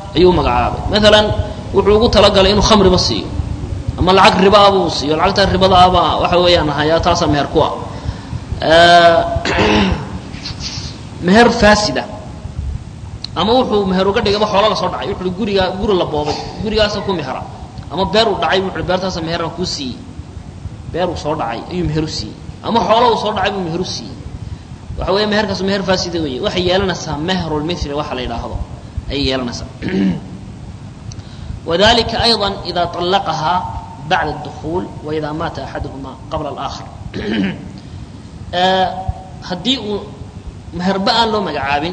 ayuu magacaabay maalan wuxuu ugu talagalay inuu khamriba siiyo ama lacag ribaaba uu siiyo lacagta ribadaaba waxa weeyaan hayaa taasa meher ku ah meher faasida ama wuxuu meher uga dhigaba xoolo la soo dhacay wuxuu gurigaa guri la boobay gurigaasa ku mehera ama beer uu dhacay wuxuu beertaasa meheran kuu siiyey beer uu soo dhacay ayuu meher u siiyey ama xoolo uu soo dhacay buu meher u siiyey waxa weya meherkaas meher faasida weeye waxay yeelanaysaa mehrulmithli waxa la yidhaahdo ayay yeelanaysaa wadalika ayضa ida طallaqahaa bacda الdukuul waida maata axaduhuma qabla اlآkhar haddii uu meherba aan loo magacaabin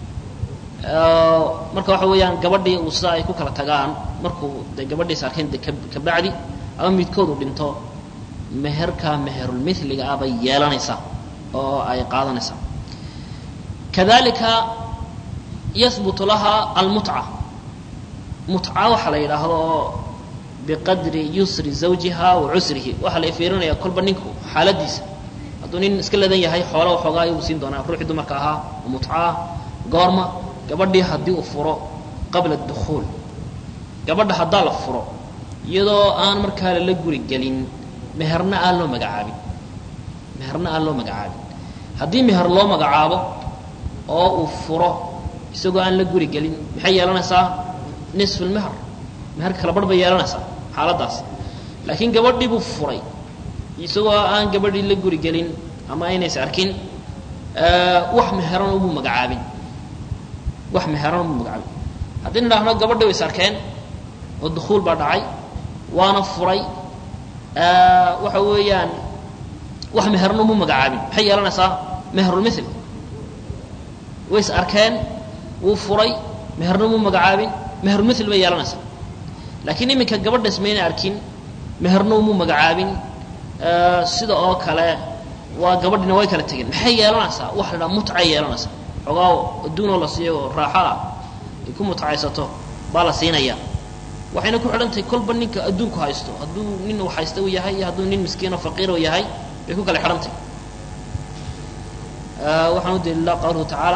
marka waxa weeyaan gabadhii uu sidaa ay ku kala tagaan markuu de gabadhiis arkeen de kabacdi ama midkoodu dhinto meherka meherulmithliga ah bay yeelanaysaa oo ay qaadanaysaa kadalika yahbutu laha almutca mutca waxaa la yidhaahdo oo biqadri yusri zawjiha wa cusrihi waxaa la fiirinaya kolba ninku xaaladiisa hadduu nin iska ladan yahay xoola waxoogaa ayuu siin doonaa ruuxii dumarka ahaa oo mutcaah goorma gabadhii haddii uu furo qabla dukhuul gabadha haddaa la furo iyadoo aan markaa lala guri gelin meherna aan loo magacaabin meherna aan loo magacaabin haddii meher loo magacaabo oo uu furo isagoo aan la guri gelin maxay yeelanaysaa nisfu lmeher meher kala barh bay yeelanaysaa xaaladdaas laakiin gabadhii buu furay isagoo aan gabadhii la guri gelin ama aynays arkin wax meheran umuu magacaabin wax meheran umuu magacaabin haddii nidhaahno gabadhii way is arkeen oo dukuul baa dhacay waana furay waxa weeyaan wax meherna umuu magacaabin maxay yeelanaysaa mehrulmithl way is arkeen wuu furay meherna umuu magacaabin mehrulmithl bay yeelanaysaa laakiin iminka gabadhaas mayna arkin meherna umuu magacaabin sida oo kale waa gabadhina way kala tegeen maxay yeelanaysaa waxa la dhaha mutcay yeelanaysaa xoogaa adduunoo la siiyo oo raaxo ah ay ku mutcaysato baa la siinaya waxayna ku xidhantahay kolba ninka adduunku haysto hadduu nin uu haysta uu yahay iyo hadduu nin miskiin oo faqiir uu yahay bay ku kala xidhantahay waxaan u daliilaa qawluhu tacaala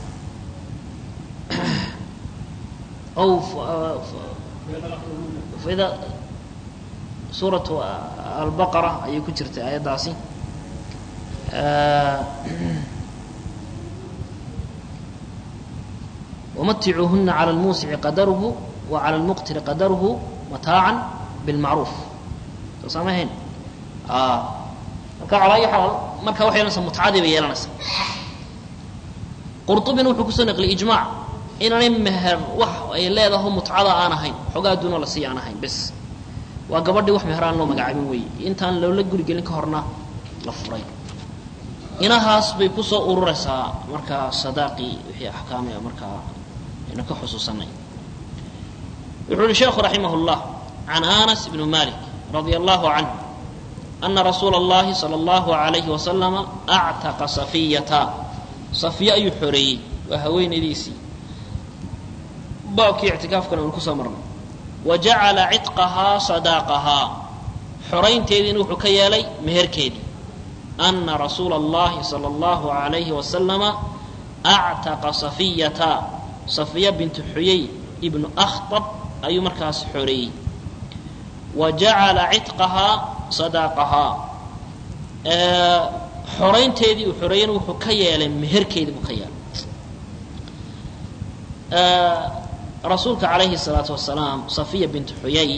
aw faida suuratu albaqara ayay ku jirtay aayaddaasi wamaticuuhuna cala lmuusici qadaruhu wa cala lmuqtiri qadaruhu mataacan bilmacruuf soo saamahayn marka calaa ayi xaal marka waxay yeelanaysaa mutcadii bay yeelanaysaa qurطubina wuxuu kusoo naqliyay ijmaac inaanay meher wax ay leedaho mutcada aan ahayn xoogaa adduunoo la siiya aan ahayn bes waa gabadhii wax meher aan loo magacaabin weeye intaan loola gurigelin ka horna la furay inahaas bay kusoo ururaysaa markaa sadaaqii wixii axkaamia markaa aynu ka xusuusanay wuxuu uhi sheekhu raximah اllah can anas bn malik radia allahu canh ana rasuula اllahi salى اllahu alayhi wasalama actaqa safiyata safiya ayuu xoreeyey waa haweenaydiisii baabkii ictikaafkana anu kusoo marnay wa jacala cidqahaa sadaaqahaa xoraynteediina wuxuu ka yeelay meherkeedii ana rasuula اllahi salى اllahu alayhi wasalama actaqa safiyata safiya bintu xuyay ibnu akhtab ayuu markaas xoreeyey wa jacala cidqahaa sadaaqahaa xoraynteedii uu xoreeyeyna wuxuu ka yeelay meherkeedii buu ka yeelay rasuulka calayhi الsalaatu wasalaam safiya bintu xuyay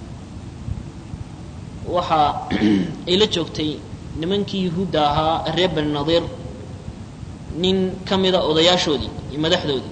waxa ay la joogtay nimankii yuhuudda ahaa reer bani nadiir nin ka mida odayaashoodii iyo madaxdoodii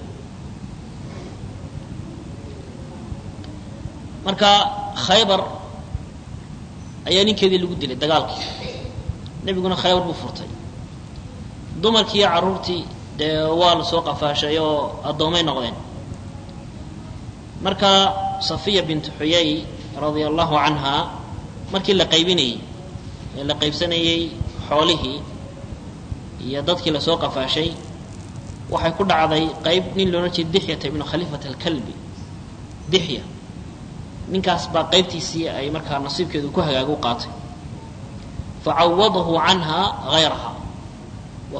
marka khaybar ayaa ninkeedii lagu dilay dagaalkii nebiguna khaybar buu furtay dumarkii iyo carruurtii dee waa la soo qafaashay oo addoomay noqdeen marka safiya bintu xuyay radia allahu canha markii la qaybinayey ee la qaybsanayey xoolihii iyo dadkii lasoo qafaashay waxay ku dhacday qayb nin loodhan jiray dixyata ibnu khaliifat alkalbi dixya ninkaas baa qaybtiisii ay markaa nasiibkeedu ku hagaagu qaatay facawadahu canha hayraha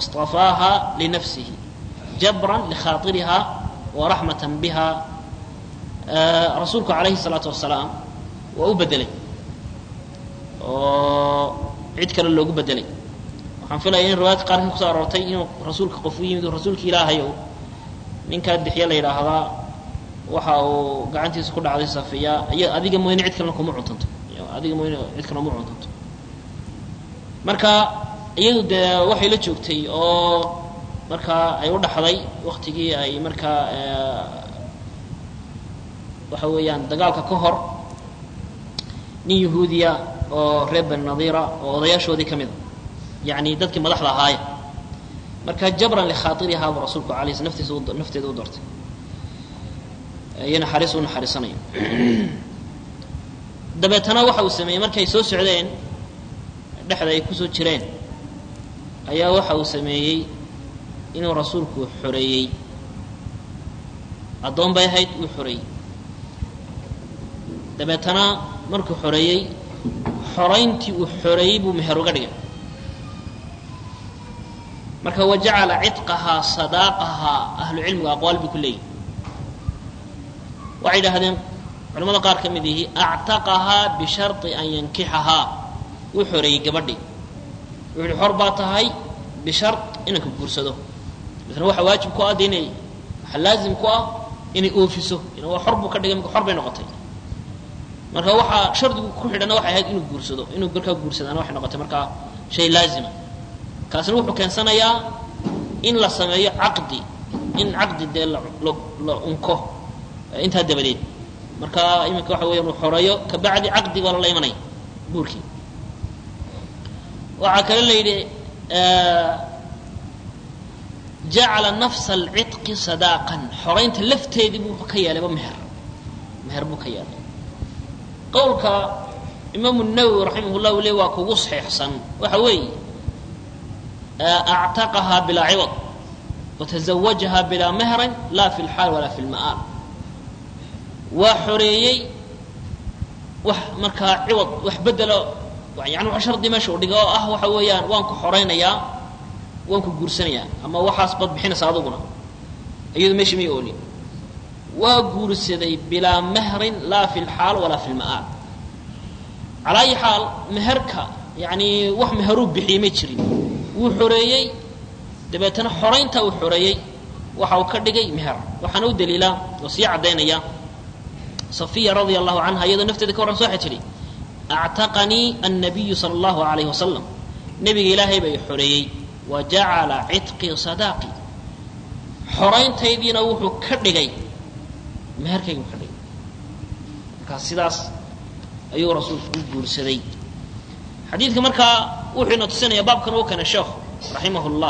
wastafaaha linafsihi jabran likhaaطiriha waraxmatan biha rasuulku calayhi salaatu wasalaam waa u bedelay oo cid kale loogu bedelay waxaan filaya in riwaayadka qaarkii kusoo aroortay inuu rasuulka qof u yimid oo rasuulka ilaahayow ninkaa dixiya la yidhaahdaa waxa uu gacantiisa ku dhacday safiya iyo adiga mooyne cid kalena kuma cuntanto adiga mooyne cid kalena kuma cuntanto marka iyadu dee waxay la joogtay oo markaa ay u dhaxday waktigii ay markaa waxa weeyaan dagaalka ka hor nin yahuudiya oo reer bani nadiira oo odayaashoodii ka mid a yacni dadkii madaxda ahaaya marka jabran likhaairihaa buu rasuulku alay sl naftiisa nafteeda u doortay iyo naxariis u naxariisanayo dabeetana waxa uu sameeyey markay soo socdeen dhexda ay kusoo jireen ayaa waxa uu sameeyey inuu rasuulku xoreeyey addoon bay ahayd uu xoreeyey dabeetana markuu xoreeyey xorayntii uu xoreeyey buu meher uga dhigay marka wajacala cidqahaa sadaaqahaa ahlu cilmiga aqwaal bay ku leeyihin waxay idhahdeen culamada qaar ka mid yihi actaqahaa bisharطi an yankixahaa wuu xoreeyey gabadhii wuxu uhi xor baa tahay bishar inanka guursado misna waxaa waajib ku ah de inay waxaa laazim ku ah inay oofiso ina waa xor buu ka dhigay marka xor bay noqotay marka waxaa shardigu ku xidhana waxay ahayd inuu guursado inuu markaa guursadaana waxay noqotay markaa shay laazima kaasina wuxuu keensanayaa in la sameeyo caqdi in caqdi dee la unko intaa dabadeed marka iminka waxa weya uu xoreeyo kabacdi caqdi baa lala imanaya buurkii waxaa kale la yidhi jacala nafsa alcidqi sadaaqan xoraynta lafteedii buu ka yeelayba meher meher buu ka yeelay qowlka imaamu nawowi raximah llah le waa kugu saxiixsan waxa weeye actaqahaa bilaa ciwad watazawajahaa bilaa mehrin laa fi lxaal walaa fi lma'aal waa xoreeyey wax markaa ciwad wax bedelo yani wax shardi meesha u dhiga oo ah waxa weeyaan waan ku xoraynayaa waan ku guursanayaa ama waxaas bad bixinaysa aduguna iyadu meesha may oolin waa guursaday bilaa mehrin laa fi lxaal walaa fi lma'aal calaa ayi xaal meherka yani wax meheruu bixiyey ma jirin wuu xoreeyey dabeetana xorayntaa uu xoreeyey waxa uu ka dhigay meher waxaana u daliila oo sii caddaynaya safiya radia allahu canha iyadoo nafteeda ka warran so waxay tidhi actaqanii annabiyu sala allahu alayhi wasalam nebiga ilaahay bay xoreeyey wa jacala cidqii sadaaqi xorayntaydiina wuxuu ka dhigay meherkaygu ka dhigay markaa sidaas ayuu rasuulku u guursaday xadiidka markaa wuxuu ina tusinaya baabkan uu keena sheekhu raximah llah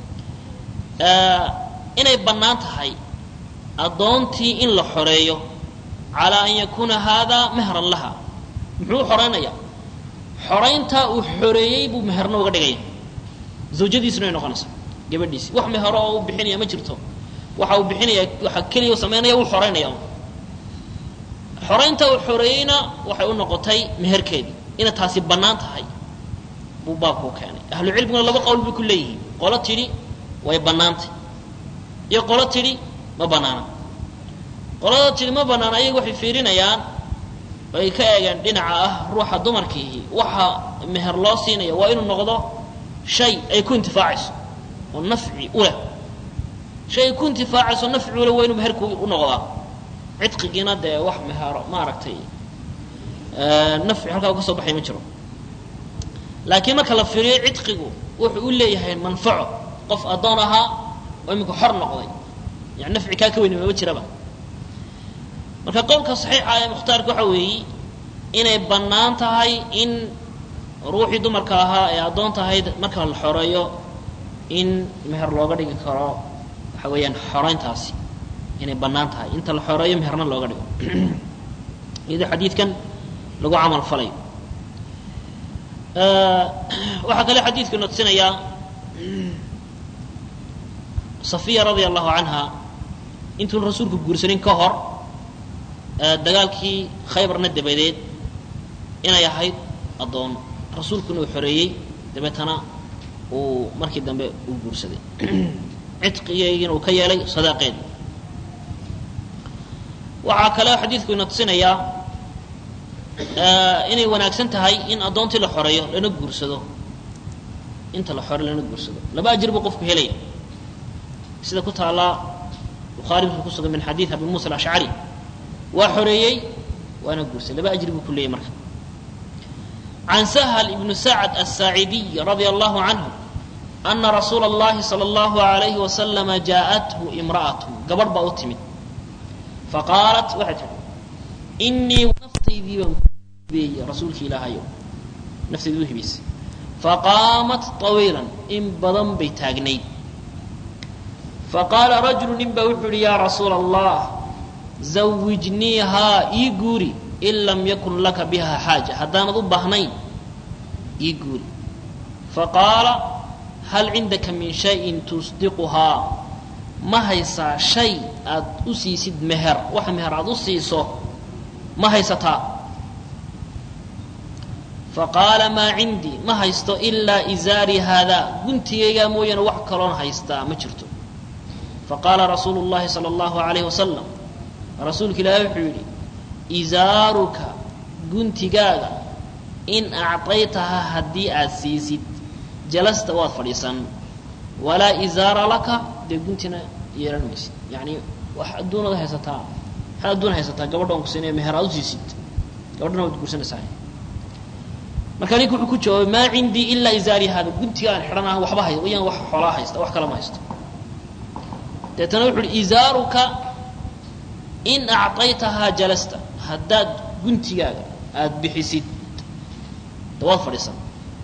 inay bannaan tahay addoontii in la xoreeyo calaa an yakuuna haadaa mehran laha muxuu u xoraynayaa xorayntaa uu xoreeyey buu meherna uga dhigaya zawjadiisuna ay noqonaysaa gabadhiisi wax mehero oo u bixinaya ma jirto waxa uu bixinaya waxa keliya u samaynaya uu xoraynaya xoraynta uu xoreeyeyna waxay u noqotay meherkeedii inay taasi bannaan tahay buu baabku u keenay ahlu cilmiguna laba qowl bay ku leeyihiin qolo tidhi way bannaantay iyo qolo tidhi ma bannaana qolada tidhi ma bannaana ayaga waxay fiirinayaan ay ka eegeen dhinaca ah ruuxa dumarkiihi waxa meher loo siinaya waa inuu noqdo shay ay ku intifaacayso oo nafci u leh shay ay ku intifaacayso nafci u leh waa inuu meherku u noqdaa cidqigiina dee wax mehero maaragtay nafci halkaa uga soo baxay ma jiro laakiin marka la fiiriyo cidqigu wuxuu u leeyahay manfaco qof addoon ahaa oo iminka xor noqday yani nafci kaa ka weyni mama jiraba marka qowlka saxiixa ee mukhtaarka waxa weeye inay bannaan tahay in ruuxii dumarka ahaa ee addoon tahayd marka la xoreeyo in meher looga dhigi karo waxa weeyaan xorayntaasi inay bannaan tahay inta la xoreeyo meherna looga dhigo iyadoo xadiidkan lagu camal falayo waxaa kale xadiidku ina tusinayaa safiya radia allahu canha intuun rasuulku guursanin ka hor dagaalkii khaybarna dabadeed inay ahayd addoon rasuulkuna uu xoreeyey dabeetana uu markii dambe uu guursaday cidqigeygiina uu ka yeelay sadaaqeed waxaa kale xadiidku ina tusinayaa inay wanaagsan tahay in addoontii la xoreeyo lana guursado inta la xore lana guursado laba ajir buu qofku helaya sida ku taalla bukhaari wuxuu ku sugan min xadiid abi muusa alashcari waa xoreeyey waana guursaday laba ajri buu ku leeyay marka can sahl ibnu sacd asaacidiy radia allahu canhu ana rasuula اllahi salى اllahu alayhi wasalama jaaءathu imra'atu gabadh baa u timid faqaalat waxay tihi inii naftaydii baan ku hibeeyey rasuulki ilaahayo naftaydii u hibaysay faqaamat طawiilan in badan bay taagnayd faqaala rajulu nin baa wuxuu yihi yaa rasuula allah zawijniihaa ii guuri in lam yakun laka biha xaaja haddaanad u baahnayn ii guuri faqaala hal cindaka min shayin tusdiquhaa ma haysaa shay aad u siisid meher wax meher aad u siiso ma haysataa faqaala maa cindii ma haysto ilaa izaarii haadaa guntigaygaa mooyaane wax kaloon haystaa ma jirto faqaala rasuulu llahi sala allahu alayhi wasalam rasuulka ilaahi wuxuu yidhi izaaruka guntigaaga in acطaytahaa haddii aad siisid jalasta waad fadhiisan walaa izaara laka dee guntina yeelan maysid yani wax adduunaad haysataa maxaad adduun haysataa gabadha on ku siinaya meher aad u siisid gabadhana waad guursanaysaa marka ninka wuxuu ku jawaabay maa cindii ilaa izaari hada guntiga aan xidhan ah waxba hay yaan wax xoolaa haysta wax kale ma haysto deetana wuxu uhi izaaruka in acطaytahaa jalasta haddaad guntigaaga aada bixisid da waad fadhiisan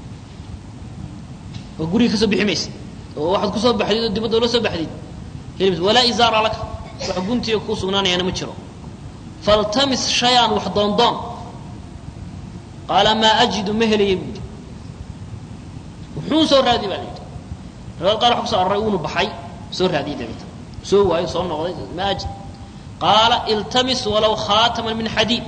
oo guriga ka soo bixi maysid oo waxaad kusoo baxdid oo dibadda ula soo baxdid heli walaa izaara laka wax guntiga kuu sugnaanayaana ma jiro faltamis shay-an wax doondoon qaala maa ajidu ma helaya buu yidhi wuxuu soo raadi baa la yidhi riwaad qaar waxa kuso araray uunu baxay soo raadiyay dabeeta soo waayo soo noqday ma ajid qaala iltamis walow khaataman min xadiid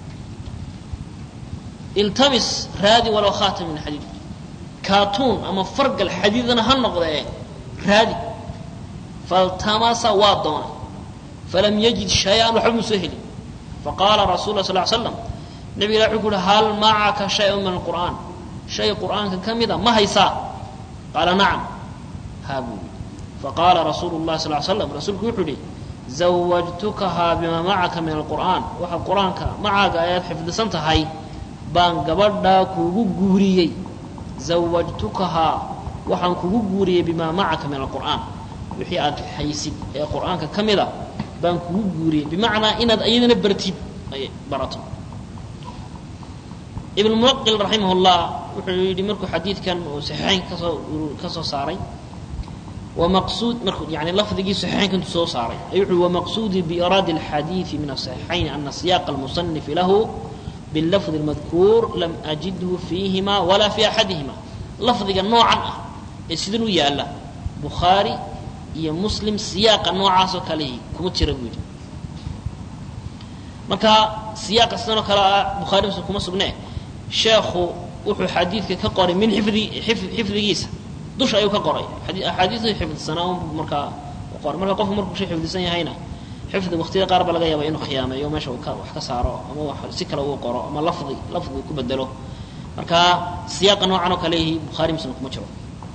iltamis raadi walow khaataman min xadiid kaatuun ama fargal xadiidana ha noqdee raadi faltamasa waa doonay falam yajid shay-an waxba mu soo helin faqaala rasul la sal l slam nabig ilah wuxuu ku uhi hal macaka shay-un min alqur'aan shay qur'aanka ka mida ma haysaa qaala nacam haa buu yidhi faqaala rasuulu llahi sal slam rasuulku wuxuu yihi zawajtukahaa bimaa macaka min alqur'aan waxa qur-aanka macaaga ayaad xifdisan tahay baan gabadhaa kuugu guuriyey zawajtukahaa waxaan kugu guuriyey bimaa macaka min alqur'aan wixii aad haysid ee qur'aanka ka mida baan kugu guuriyey bimacnaa inaad iyadana bartid ay barato ibn muwaqil raximah llah wuxuu yidhi markuu xadiidkan uu saxiixayn kasoo ka soo saaray wamaqsuud markuu yani lafdigii saxiixaynka intuu soo saaray ayuu wuxuu wamaqsuudii biiraadi alxadiidi min asaxiixayn ana siyaaqa almusanifi lahu bilafdi اlmadkuur lam ajidhu fiihima walaa fi axadihima lafdiga noocan ah ee sidan u yaala bukhaari iyo muslim siyaaqa noocaasoo kalehi kuma jira buu yidhi marka siyaaqa sidan oo kale ah bukhari muslim kuma sugne sheekhu wuxuu xadiidka ka qoray min xifdi xifdigiisa dusha ayuu ka qoray axaadiistu xifdsanaa un markaa qoray marka qofku markuu shay xifdisan yahayna xifdi waqtiyada qaar ba laga yaaba inuu khiyaameeyo meesha uu ka wax ka saaro ama wax si kale uu qoro ama lafdi lafdi uu ku bedelo marka siyaaqa noocan oo kale yihi bukhaari muslim kuma jiro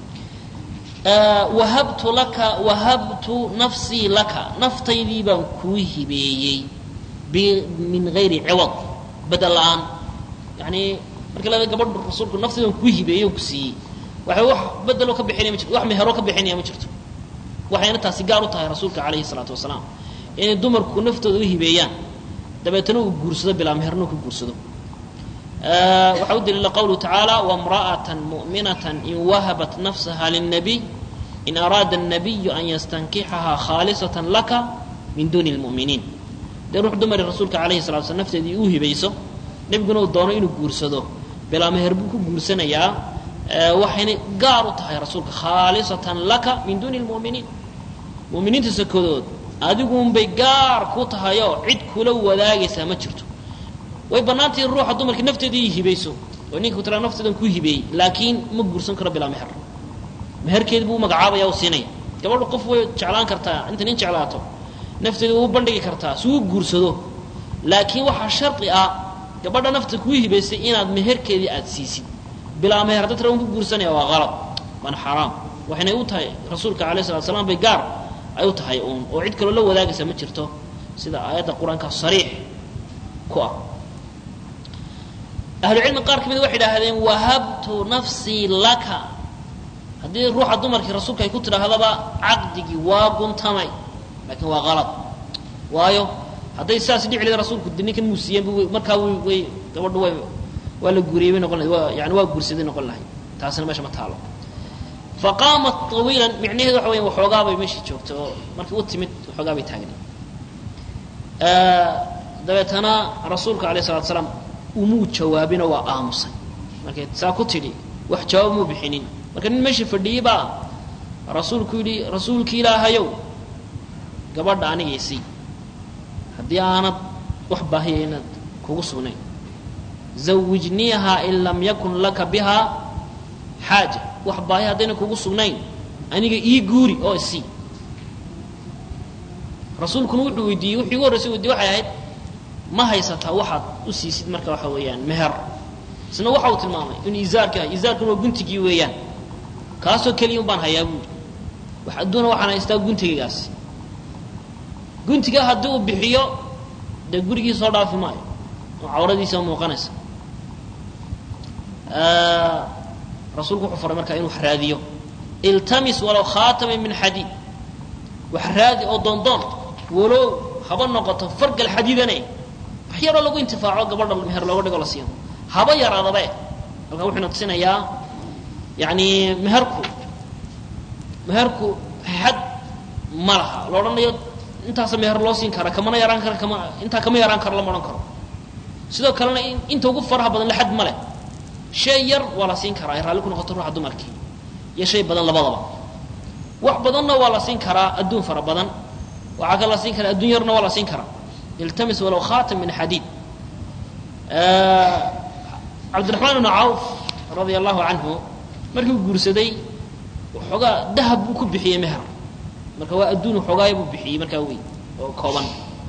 wahabtu laka wahabtu nafsii laka naftaydii baan kuu hibeeyey min gayri ciwad bedel la-aan yani marka la gabadhu rasuulku naftaydii baan kuu hibeeyey oo ku siiyey waxay wax bedeloo ka bixinaya ma jirto wax meheroo ka bixinaya ma jirto waxayna taasi gaar u tahay rasuulka calayhi salaatu wasalaam inay dumarku naftooda u hibeeyaan dabeetana uu guursado bilaa meherna ku guursado waxaa u daliila qawluhu tacaala wamra'ata mu'minata in wahabat nafsaha lilnabiy in araada الnabiyu an yastankixahaa khaalisatan laka min duuni اlmu'miniin dee ruux dumari rasuulka calayhi salatu slam nafteedii uu hibayso nebiguna uu doono inuu guursado bilaa meher buu ku guursanayaa waxayna gaar u tahay rasuulka khaalisatan laka min duuni اlmu'miniin mu'miniinta sakodood adiguunbay gaar ku tahayoo cid kula wadaagaysaa ma jirto way bannaantahi ruuxa dumarka nafteedii hibayso oo ninka tiraa nafteedan ku hibeeyey laakiin ma guursan karo bilaa meher meherkeedi buu magacaabaya u siinaya gabadhu qof way jeclaan kartaa inta nin jeclaato nafteeda u bandhigi kartaa si uu guursado laakiin waxaa shardi ah gabadha nafta kuu hibaysay inaad meherkeedii aada siisid bilaa meher hadda tira un ku guursanaya waa qalad waana xaraam waxaynay u tahay rasuulka alayh salatu slam bay gaar ay u tahay uun oo cid kaloo la wadaagaysa ma jirto sida aayadda qur-aanka sariix ku ah ahlucilmi qaar ka mid waxay idhaahdeen wahabtu nafsii laka haddii ruuxa dumarkii rasuulka ay ku tidhaahdaba caqdigii waa guntamay laakiin waa qalad waayo hadday saas dhici lahayd rasuulku de ninkan muu siiyeenba markaa w way gabadhu way waa la guuriyey bay noqon lahayd waa yani waa guursaday noqon lahayd taasina meesha ma taalo faqaamat tawiilan micnaheedu waxa weya waxoogaa bay meeshii joogtay oo markii u timid waxoogaa bay taagna dabeetana rasuulka alayh salatu salaam umuu jawaabinoo waa aamusay markay saa ku tidhi wax jawaab muu bixinin marka nin meeshii fadhiyey baa rasuulku yidhi rasuulki ilaahayow gabadha anigaysii haddii aanad wax baahiya inaad kugu sugnayn zawijniiha in lam yakun laka bihaa xaaja wax baahi haddayna kugu sugnayn aniga ii guuri oo isii rasuulkuna wuxuu weydiiyey wuxuu igu horreysay weydiye waxay ahayd ma haysataa waxaad u siisid marka waxa weeyaan meher isna waxa uu tilmaamay inuu izaarka izaarkuna waa guntigii weeyaan kaasoo keliya un baan hayaa buuri wax adduuna waxaan haystaa guntigaygaasi guntiga haddii uu bixiyo dee gurigii soo dhaafi maayo oo cawradiisa muuqanaysa rasuulku wuxuu faray markaa inuu wax raadiyo iltamis walow khaatama min xadiid wax raadi oo doondoon walow haba noqoto fargal xadiidane wax yaroo lagu intifaaco gabadha meher looga dhigo la siiyo haba yaraadabe halkaa wuxuuna tusinayaa yani meherku meherku xad ma laha la odhanayo intaasa meher loo siin kara kamana yaraan kara kama intaa kama yaraan karo lama odhan karo sidoo kalena inta ugu faraha badan laxad ma leh shay yar waa la siin karaa ay raalli ku noqoto ruuxa dumarkii iyo shay badan labadaba wax badanna waa la siin karaa adduun fara badan waxaa kale la siin karaa adduun yarna waa la siin karaa iltamis walow khaatam min xadiid cabdiraxmaan ibnu cawf radia allahu canhu markii uu guursaday waxoogaa dahab buu ku bixiyey meher marka waa adduun waxoogaaya buu bixiyey markaa wey oo kooban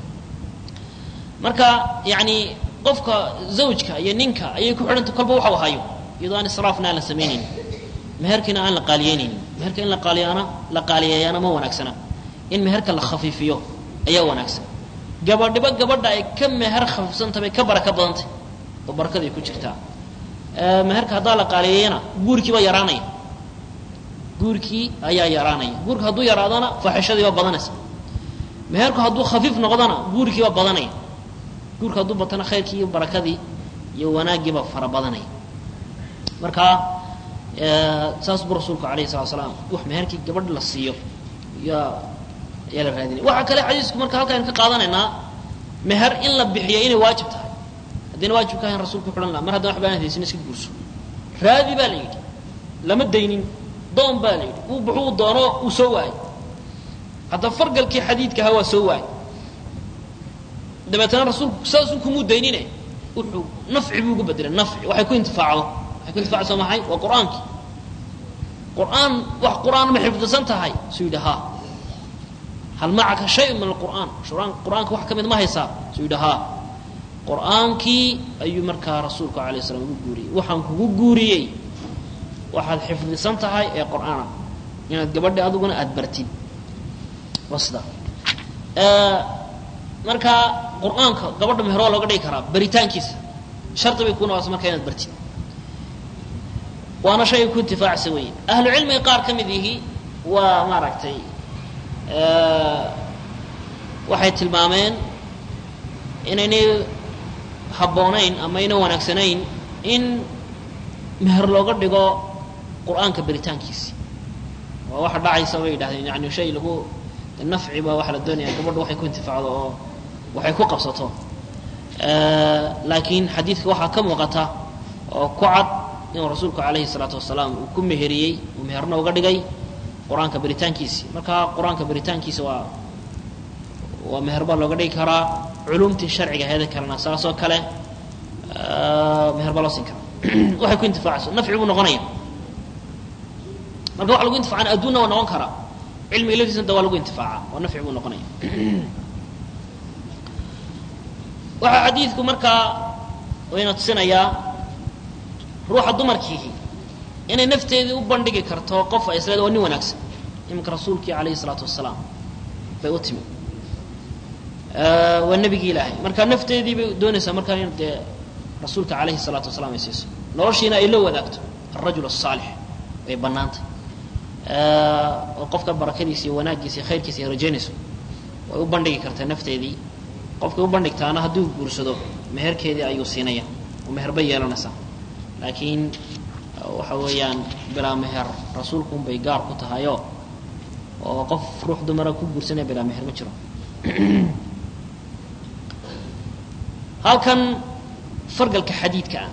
marka yani qofka zawjka iyo ninka ayay ku xidhanta kolba waxau hayo iyadoo aan israafna aan la samaynaynin meherkiina aan la qaaliyeynaynin meherka in la qaaliyaana la qaaliyeeyaana ma wanaagsana in meherka la khafiifiyo ayaa wanaagsan gabadhiba gabadha ay ka meher khafiifsantah bay ka baraka badantay oo barakaday ku jirtaa meherka haddaa la qaaliyeeyana guurkii baa yaraanaya guurkii ayaa yaraanaya guurka hadduu yaraadana faaxishadii baa badanaysa meherku hadduu khafiif noqdana guurkii baa badanaya guurka hadduu batana khayrkii iyo barakadii iyo wanaaggiiba fara badanaya marka saas buu rasuulku alayhi salatu salaam wax meherkii gabadh la siiyo yaa ayaa la raadinaya waxaa kale xadiisku marka halkaan ka qaadanaynaa meher in la bixiyo inay waajib tahay haddayna waajib ka ahayn rasulku xidhan laha mar haddana waxba aan haysin iska guurso raadi baa la yidhi lama daynin doon baa la yidhi uu buxuu doono uu soo waayey hadda fargalkii xadiidka ahaa waa soo waayey dabeetana rasuulku saasuu kumuu daynine wuxuu nafci buu ugu bedelay nafci waxay ku intifaacdo waxay ku intifaacayso maxay waa qur-aankii qur-aan wax qur-aan ma xifdisan tahay suu yidhi haa hal macaka shay min alqur'aan qur-aanka wax ka mid ma haysaa suu yidhi haa qur-aankii ayuu markaa rasuulku alayh slam ugu guuriyey waxaan kugu guuriyey waxaad xifdisan tahay ee qur-aana inaad gabadhi adiguna aada bartid waa sida marka qur-aanka gabadha meher waa looga dhigi karaa baritaankiisa shardi bay kuna waasa marka inaad bartid waana shay ku intifaacsa weeye ahlu cilmiga qaar ka mid yihi waa maaragtay waxay tilmaameen inaynay habboonayn ama ayna wanaagsanayn in meher looga dhigo qur-aanka baritaankiisi waa waxa dhacaysa bay yidhahdeen yani shay lagu nafci baa waxaa la doonaya gabadha waxay ku intifaacdo oo waxay ku qabsato laakiin xadiidka waxaa ka muuqata oo ku cad inuu rasuulku calayhi salaatu wasalaam uu ku meheriyey uu meherna uga dhigay qur-aanka baritaankiisi marka qur-aanka baritaankiisa waa waa meher baa looga dhigi karaa culumtii sharciga heeda kalena saasoo kale meher baa loo siin karaa waxay ku intifaacayso nafci buu noqonaya marka waxa lagu intifacana adduunna waa noqon karaa cilmiga laftiisna da waa lagu intifaaca waa nafci buu noqonaya waxaa xadiidku markaa wayna tusinayaa ruuxa dumarkiihi inay nafteedii u bandhigi karto qof ay isleeda waa nin wanaagsan iminka rasuulkii calayhi isalaatu wasalaam bay u timi waa nebigii ilaahay marka nafteedii bay doonaysaa markaa in dee rasuulka calayhi salaatu wasalaam ay siiso noloshiina ay la wadaagto alrajul asaalix way bannaantay oo qofka barakadiisa iyo wanaaggiisa iyo khayrkiisa ay rajaynayso way u bandhigi kartaa nafteedii qofkay u bandhigtaana hadduu guursado meherkeedii ayuu siinaya oo meher bay yeelanaysaa laakiin waxa weeyaan bilaa meher rasuulku unbay gaar ku tahayoo oo qof ruux dumara ku guursanaya bilaa meher ma jiro halkan fargalka xadiidka ah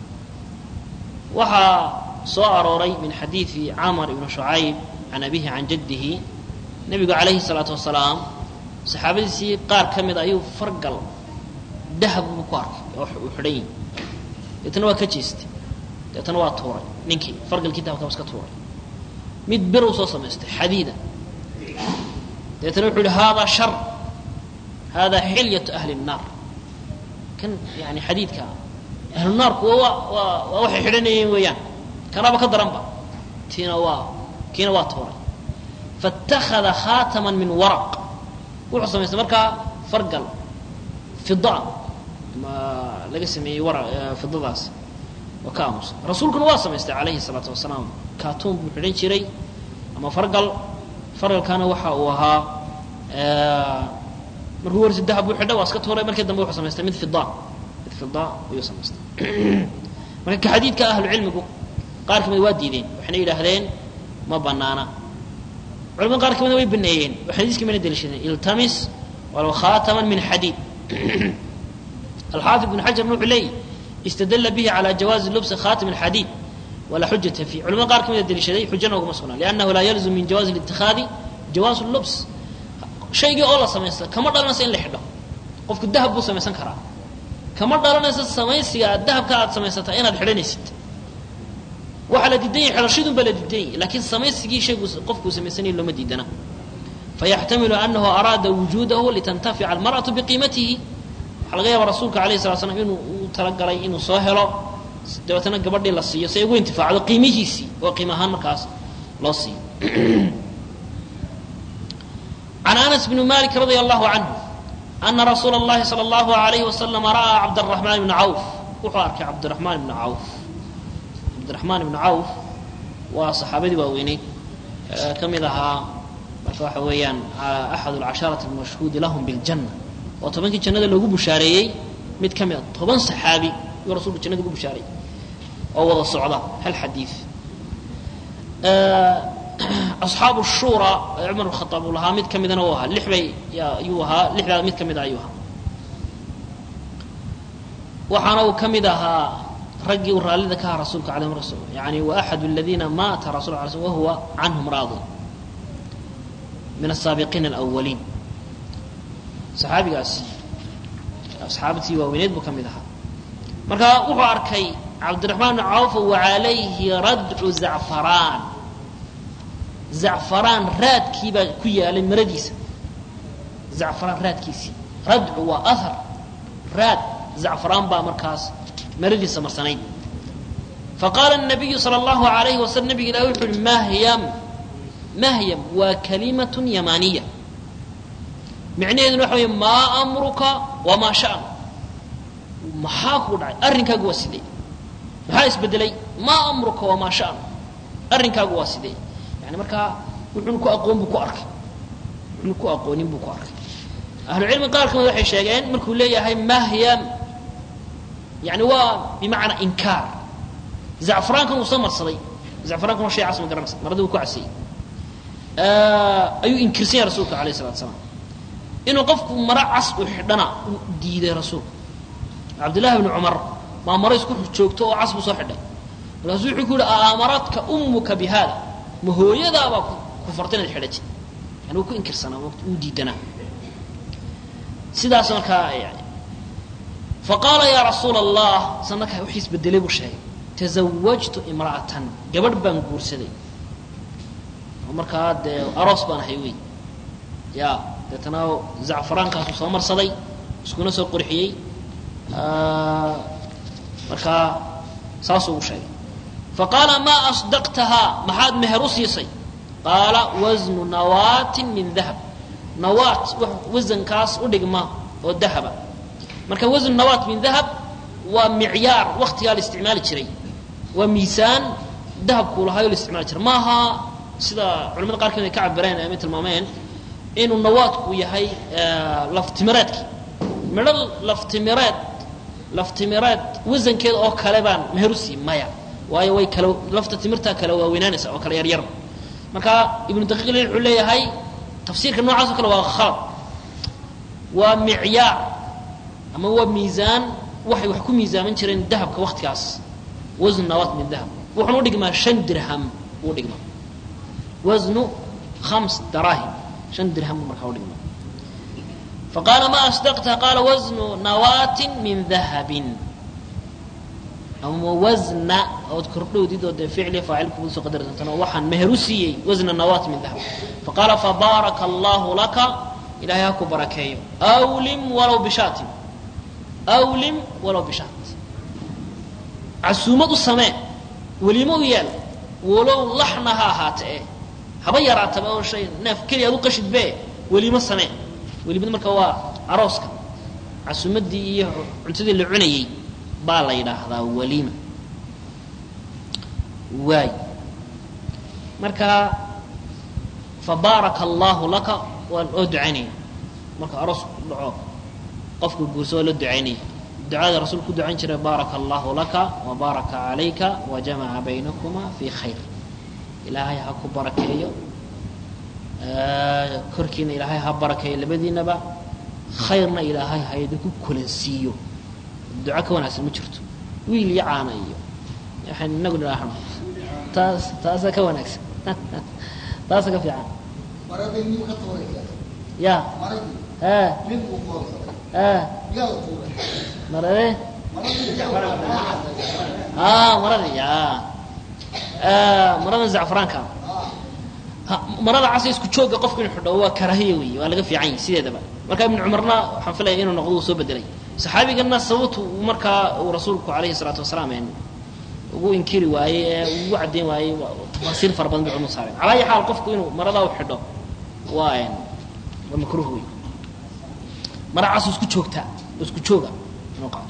waxaa soo arooray min xadiidi camar ibni shucayb can abihi can jaddihi nebigu calayhi salaatu wasalaam saxaabadiisii qaar ka mid ayuu fargal dahab buu ku arkay oo uu xidhan yihi deetana waa ka jeestay deetana waa tuuray ninkii fargalkii dahabka iska tuuray mid bir uu soo samaystay xadiida deetana wuxuu yihi haadaa shar haadaa xilyatu ahli الnaar kan yani xadiidka ahlu naarku waa waa waa waxay xidhanayeen weeyaan kanaaba ka daranba tiina waa kiina waa tuuray faاtakada khaatama min waraq wuxuu samaystay markaa fargal fida ma laga sameeyey wara fidadaas waa ka aamusa rasuulkuna waa samaystay calayhi الsalaatu wasalaam kaatuun buu xidhan jiray ama fargal fargalkana waxa uu ahaa markuu warsi dahab buu xidha waa iska tuuray markii dambe wuxuu samaystay mid fida mid fida ayuu samaystay marka ka xadiidka ahlu cilmigu qaar kamid waa diideen waxayna yidhaahdeen ma banaana culamada qaar kamida way baneeyeen oo xadiiska mayna deliishadeen iltamis walow khaataman min xadiid alxaafid ibn xajarna wuxuu leeyahy istadalla bihi calى jawaazi lubsi khatam اxadiid walaa xujata fiih culamada qaar kamida deliishaday xujana uguma sugnaa liannahu laa yalzum min jawaazi اlitikaadi jawaazu lubs shaygii oo la samaysta kama dhalanaysa in la xidho qofku dahab buu samaysan karaa kama dhalanaysa samaysiga dahabka aad samaysata inaad xidhanaysid waxaa la diidan yahy xidhashadun baa la diidan yahy laakiin samaysigii shaygu qofkuu samaysanaya looma diidana fayaxtamilu anahu araada wujuudahu litantafica almarأaةu biqiimatihi waxaa laga yaaba rasuulka alayh sala slam inuu u talagalay inuu soo helo dabeetana gabadhii la siiyo si ay ugu intifaacdo qiimihiisii oo qiim ahaan markaas loo siiyo can anas bni malik radia allahu canhu ana rasuula اllahi salى اllahu alayhi wasalam ra'aa cabdالraxmaan ibna cawf wuxuu arkay cabdiraxmaan ibna cawf cabdiraxmaan ibna cawf waa saxaabadii waaweyneyd ka mid ahaa marka waxa weeyaan axad alcasharati almashhuudi lahum biاljanna oo tobankii jannada loogu bushaareeyey mid ka mid a toban saxaabi yuu rasulku jannada ugu bushaareeyey oo wada socda hal xadiid asxaabu shura ee cumar khaaab uu lahaa mid ka midana u ahaa lix bay ayuu ahaa lixdaa mid ka mida ayuu ahaa waxaana uu ka mid ahaa raggii uu raallida ka ahaa rasuulka alayh rasul yani wa axad aladiina maata rasul ala sl wahuwa canhum raadi min asaabiqiina alawaliin saxaabigaasi asxaabtii waaweyneed buu ka mid ahaa marka wuxuu arkay cabdiraxmaan bn cawf wacalayhi radcu zacfaraan zacfaraan raadkii baa ku yaalay maradiisa zacfaraan raadkiisii radcu waa ahar raad zacfaraan baa markaas maradiisa marsanayd faqaala الnabiyu salى اllahu alayhi waslm nabig ilah wuxu uhi mahyam mahyam waa kalimaة yamaaniya micnaheeduna waxa wey maa amruka wamaa shan maxaa kuu dhacay arrinkaagu waa sidee maxaa isbedelay maa amruka wamaa shan arrinkaagu waa sidee yani markaa wuxuuna ku aqoon buu ku arkay wuxuuna ku aqoonin buu ku arkay ahlucilmi qaar kamid waxay sheegeen markuu leeyahay mahyam yani waa bimacnaa inkaar zacfaraankan uu soo marsaday zacfaraankan waa shay cas ma garanaysa maradii uu ku casiyey ayuu inkirsan yahay rasuulka alayh salatu salaam inuu qofku maro cas u xidhana uu diiday rasuulku cabdillahi bni cumar maa maro isku joogto oo cas buu soo xidhay markaasuu wuxuu ku yihi aamaradka ummuka bi haada ma hooyadaabaa ku farta inaad xidhatid yani wuu ku inkirsanaa wuu diidanaa sidaas markaa yani faqaala yaa rasuula allah san markaa wixii isbedelay buu sheegay tazawajtu imra'atan gabadh baan guursaday oo markaa dee aroos baan ahay wey ya deetana zacfaraankaasuu soo marsaday iskuna soo qurxiyey markaa saasuu ugu sheegay faqaala maa asdaqtahaa maxaad meher u siisay qaala wasnu nawaatin min dahab nawaat wasankaas u dhigma oo dahaba marka wasnu nawaat min dahab waa micyaar waktigaa la isticmaali jiray waa miisaan dahabkuu lahaayoo la isticmaali jiray maaha sida culamada qaarkood ay ka cabireen ama tilmaameen inuu nawaadku yahay laftimireedki midho laftimireed laftimireed wasankeeda oo kale baan meherusi maya waayo way kale lafta timirtaa kale waaweynaanaysa oo kale yaryar marka ibnu daqiiq il wuxuu leeyahay tafsiirka noocaas oo kale waa khalad waa micyaar ama waa miisaan waxay wax ku miisaaman jireen dahabka waktigaas wasnu nawaat min dahab wuxuuna udhigmaa shan dirham uu dhigmaa wasnu khams daraahim shan dirham buu markaa udhigmaa faqaala ma asdaqta qaala wasnu nawaatin min dahabin ama wasna ood kordhowdid oo dee ficli faacil kugu soo qadari doontaan oo waxaan meher u siiyey wasna nawaat min dahab faqaala fabaaraka allahu laka ilahay ha ku barakeeyo awlim walow bishaatin awlim walow bishaat casuumad u samee welimo u yeel walow laxna ha ahaate e haba yaraataba oo shay neef keliya ad u qashidbe welimo samee welimada marka waa arooska casuumaddii iyo cuntadii la cunayey baa la yidhaahdaa waliima waay marka fabaaraka allahu laka waan oo ducaynaya marka aroosku dhaco qofku guurso waa loo ducaynaya ducada rasuulku ku ducayn jiray baaraka allahu laka wa baaraka calayka wa jamaca baynakuma fi khayr ilaahay ha ku barakeeyo korkiina ilaahay ha barakeeyo labadiinaba khayrna ilaahay ha idinku kulansiiyo duco ka wanaagsan ma jirto wiil iyo caana iyo waxaan inagu nidhaahno taas taasa ka wanaagsan taasa ka fiican ya marade marada ya marada zacfraanka marada casa isku jooga qofku inu xidho waa karaahiya wey waa laga fiican yahi sideedaba marka ibnu cumarna waxaan filaya inuu noqdo uu soo bedelay saxaabigana sababtu markaa uu rasuulku alayhi salaatu wasalaam ugu inkiri waayey ee ugu caddayn waayey tafaasiir fara badan bay culmu saareen calaa ayi xaal qofku inuu maradaa u xidho waa waa makruuh wey mara cas isku joogtaa isku jooga inuu qaato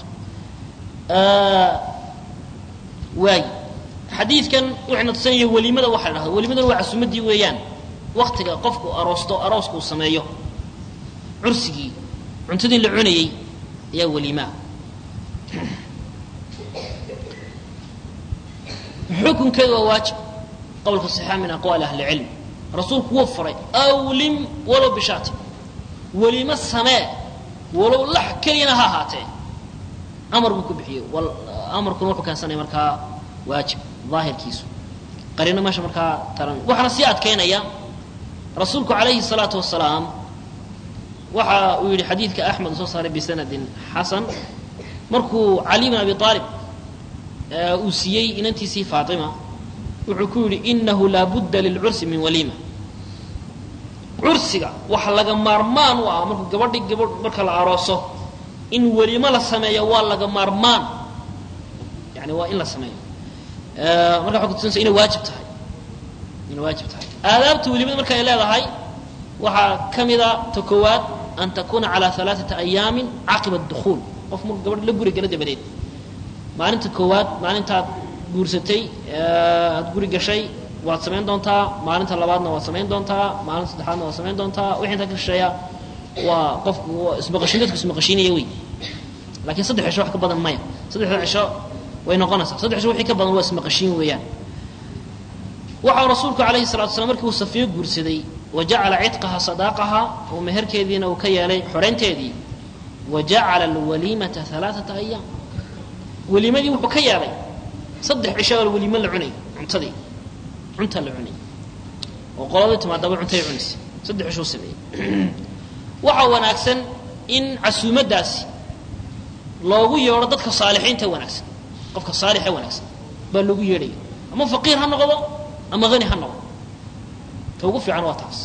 waay xadiidkan wuxuuna tusinaya welimada waxa la dhahda welimadana waa casuumaddii weeyaan waktiga qofku aroosto arooska uu sameeyo cursigii cuntadii la cunayey ayaa welimaa xukunkeedu waa waajib qowlka saxiixa min aqwaali ahli cilm rasuulku wuu faray awlim walow bishaati welimo samee walow lax keliyana ha ahaatee amar buu ku bixiyey amarkuna wuxuu keensanaya markaa waajib daahirkiisu qarino meesha markaa taran waxaana sii adkaynaya rasuulku calayhi الsalaatu wasalaam waxa uu yihi xadiidka axmed uu soo saaray bisanadin xasan markuu cali bn abi aalib uu siiyey inantiisii faatima wuxuu ku yidhi inahu laa budda lilcursi min waliima cursiga waxa laga maarmaan u ah markuu gabadhi gabadh marka la arooso in welimo la sameeyo waa laga maarmaan yani waa in la sameeyo marka waxay kutusinaysa inay waajib tahay inay waajib tahay aadaabta welimada marka ay leedahay waxaa ka mida ta koowaad an takuna calى alaaثata ayaamin caqiba اdukhuul qof markuu gabadh la guri gala dabadeed maalinta koowaad maalintaad guursatay aad guri gashay waad samayn doontaa maalinta labaadna waad samayn doontaa maalinta saddexaadna waad samayn doontaa wixii intaa ka shisheeya waa qofku ismaqashiin dadku ismaqashiinaya wey lakiin saddex cisho wax ka badan maya saddexda cisho way noqonaysaa saddex cisho wixii ka badan waa ismaqashiin weeyaan waxau rasuulku calayhi salatu slam markii uu safiyo guursaday wa jacala cidqaha sadaaqaha oo meherkeediina uu ka yeelay xoreynteedii wa jacala alwaliimata alaaata ayaam weliimadii wuxuu ka yeelay saddex cisho oo weliimo la cunay cuntadii cunta la cunay oo qoladii timaadaba cuntay cunaysa saddex cishuu sameeyey waxaa wanaagsan in casuumaddaasi loogu yeedho dadka saalixiinta wanaagsan qofka saalixe wanaagsan baa loogu yeedhaya ama faqiir ha noqdo ama hani ha noqdo ta ugu fiican waa taas